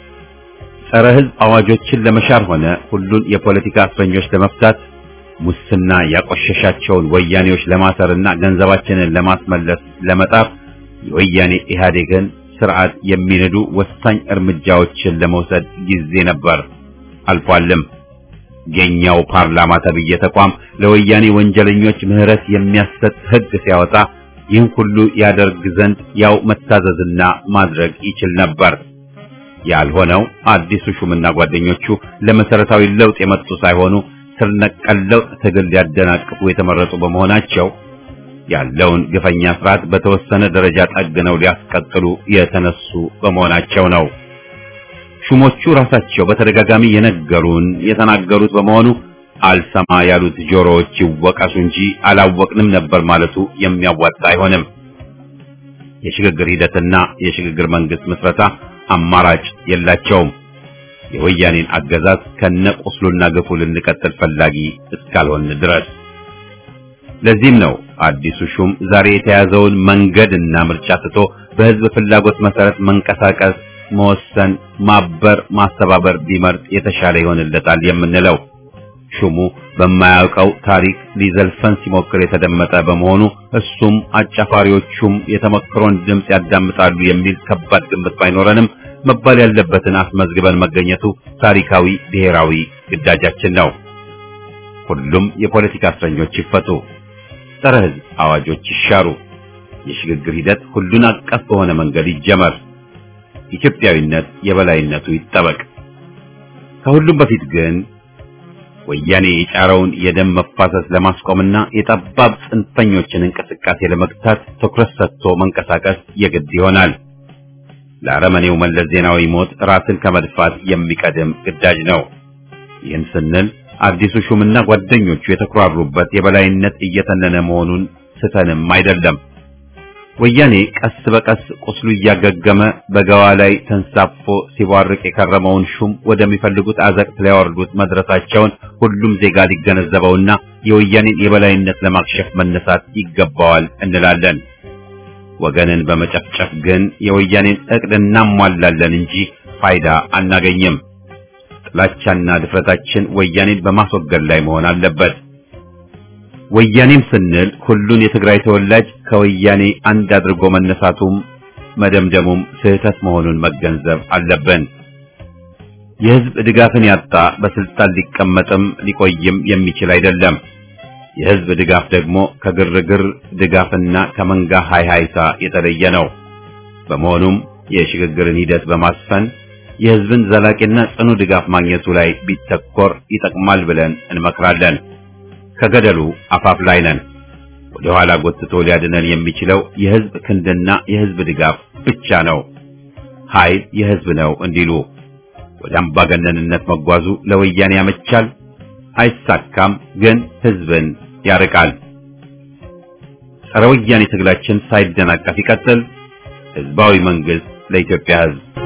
ጸረ ሕዝብ አዋጆችን ለመሻር ሆነ ሁሉን የፖለቲካ እስረኞች ለመፍታት ሙስና ያቆሸሻቸውን ወያኔዎች ለማሰርና ገንዘባችንን ለማስመለስ ለመጣፍ የወያኔ ኢህአዴግን ስርዓት የሚንዱ ወሳኝ እርምጃዎችን ለመውሰድ ጊዜ ነበር፣ አልፏልም። የኛው ፓርላማ ተብዬ ተቋም ለወያኔ ወንጀለኞች ምህረት የሚያሰጥ ሕግ ሲያወጣ ይህን ሁሉ ያደርግ ዘንድ ያው መታዘዝና ማድረግ ይችል ነበር። ያልሆነው አዲሱ ሹምና ጓደኞቹ ለመሰረታዊ ለውጥ የመጡ ሳይሆኑ ስር ነቀል ለውጥ ትግል ሊያደናቅፉ የተመረጡ በመሆናቸው ያለውን ግፈኛ ስርዓት በተወሰነ ደረጃ ጠግነው ሊያስቀጥሉ የተነሱ በመሆናቸው ነው። ሹሞቹ ራሳቸው በተደጋጋሚ የነገሩን የተናገሩት በመሆኑ አልሰማ ያሉት ጆሮዎች ይወቀሱ እንጂ አላወቅንም ነበር ማለቱ የሚያዋጣ አይሆንም። የሽግግር ሂደትና የሽግግር መንግስት ምስረታ አማራጭ የላቸውም። የወያኔን አገዛዝ ከነቁስሉና ግፉ ልንቀጥል ፈላጊ እስካልሆን ድረስ። ለዚህም ነው አዲሱ ሹም ዛሬ የተያዘውን መንገድና ምርጫ ትቶ በህዝብ ፍላጎት መሰረት መንቀሳቀስ፣ መወሰን፣ ማበር፣ ማስተባበር ቢመርጥ የተሻለ ይሆንለታል የምንለው። ሹሙ በማያውቀው ታሪክ ሊዘልፈን ሲሞክር የተደመጠ በመሆኑ እሱም አጫፋሪዎቹም የተመክሮን ድምፅ ያዳምጣሉ የሚል ከባድ ግምት ባይኖረንም መባል ያለበትን አስመዝግበን መገኘቱ ታሪካዊ ብሔራዊ ግዳጃችን ነው። ሁሉም የፖለቲካ እስረኞች ይፈቱ፣ ጸረ ሕዝብ አዋጆች ይሻሩ፣ የሽግግር ሂደት ሁሉን አቀፍ በሆነ መንገድ ይጀመር፣ ኢትዮጵያዊነት የበላይነቱ ይጠበቅ። ከሁሉም በፊት ግን ወያኔ የጫረውን የደም መፋሰስ ለማስቆምና የጠባብ ጽንፈኞችን እንቅስቃሴ ለመግታት ትኩረት ሰጥቶ መንቀሳቀስ የግድ ይሆናል። ለአረመኔው መለስ ዜናዊ ሞት ራስን ከመድፋት የሚቀድም ግዳጅ ነው። ይህን ስንል አዲሱ ሹምና ጓደኞቹ የተኩራሩበት የበላይነት እየተነነ መሆኑን ስተንም አይደለም። ወያኔ ቀስ በቀስ ቁስሉ እያገገመ በገዋ ላይ ተንሳፎ ሲቧርቅ የከረመውን ሹም ወደሚፈልጉት አዘቅት ሊያወርዱት መድረሳቸውን ሁሉም ዜጋ ሊገነዘበውና የወያኔን የበላይነት ለማክሸፍ መነሳት ይገባዋል እንላለን። ወገንን በመጨፍጨፍ ግን የወያኔን እቅድ እናሟላለን እንጂ ፋይዳ አናገኝም። ጥላቻና ድፍረታችን ወያኔን በማስወገድ ላይ መሆን አለበት። ወያኔም ስንል ሁሉን የትግራይ ተወላጅ ከወያኔ አንድ አድርጎ መነሳቱም መደምደሙም ስህተት መሆኑን መገንዘብ አለብን። የሕዝብ ድጋፍን ያጣ በስልጣን ሊቀመጥም ሊቆይም የሚችል አይደለም። የሕዝብ ድጋፍ ደግሞ ከግርግር ድጋፍና ከመንጋ ሃይሃይታ የተለየ ነው። በመሆኑም የሽግግርን ሂደት በማስፈን የህዝብን ዘላቂና ጽኑ ድጋፍ ማግኘቱ ላይ ቢተኮር ይጠቅማል ብለን እንመክራለን። ከገደሉ አፋፍ ላይ ነን። ወደ ኋላ ጎትቶ ሊያድነን የሚችለው የህዝብ ክንድና የህዝብ ድጋፍ ብቻ ነው። ኃይል የህዝብ ነው እንዲሉ ወደ አምባገነንነት መጓዙ ለወያኔ ያመቻል፣ አይሳካም፣ ግን ህዝብን ያርቃል። ጸረ ወያኔ ትግላችን ሳይደናቀፍ ይቀጥል። ህዝባዊ መንግስት ለኢትዮጵያ ህዝብ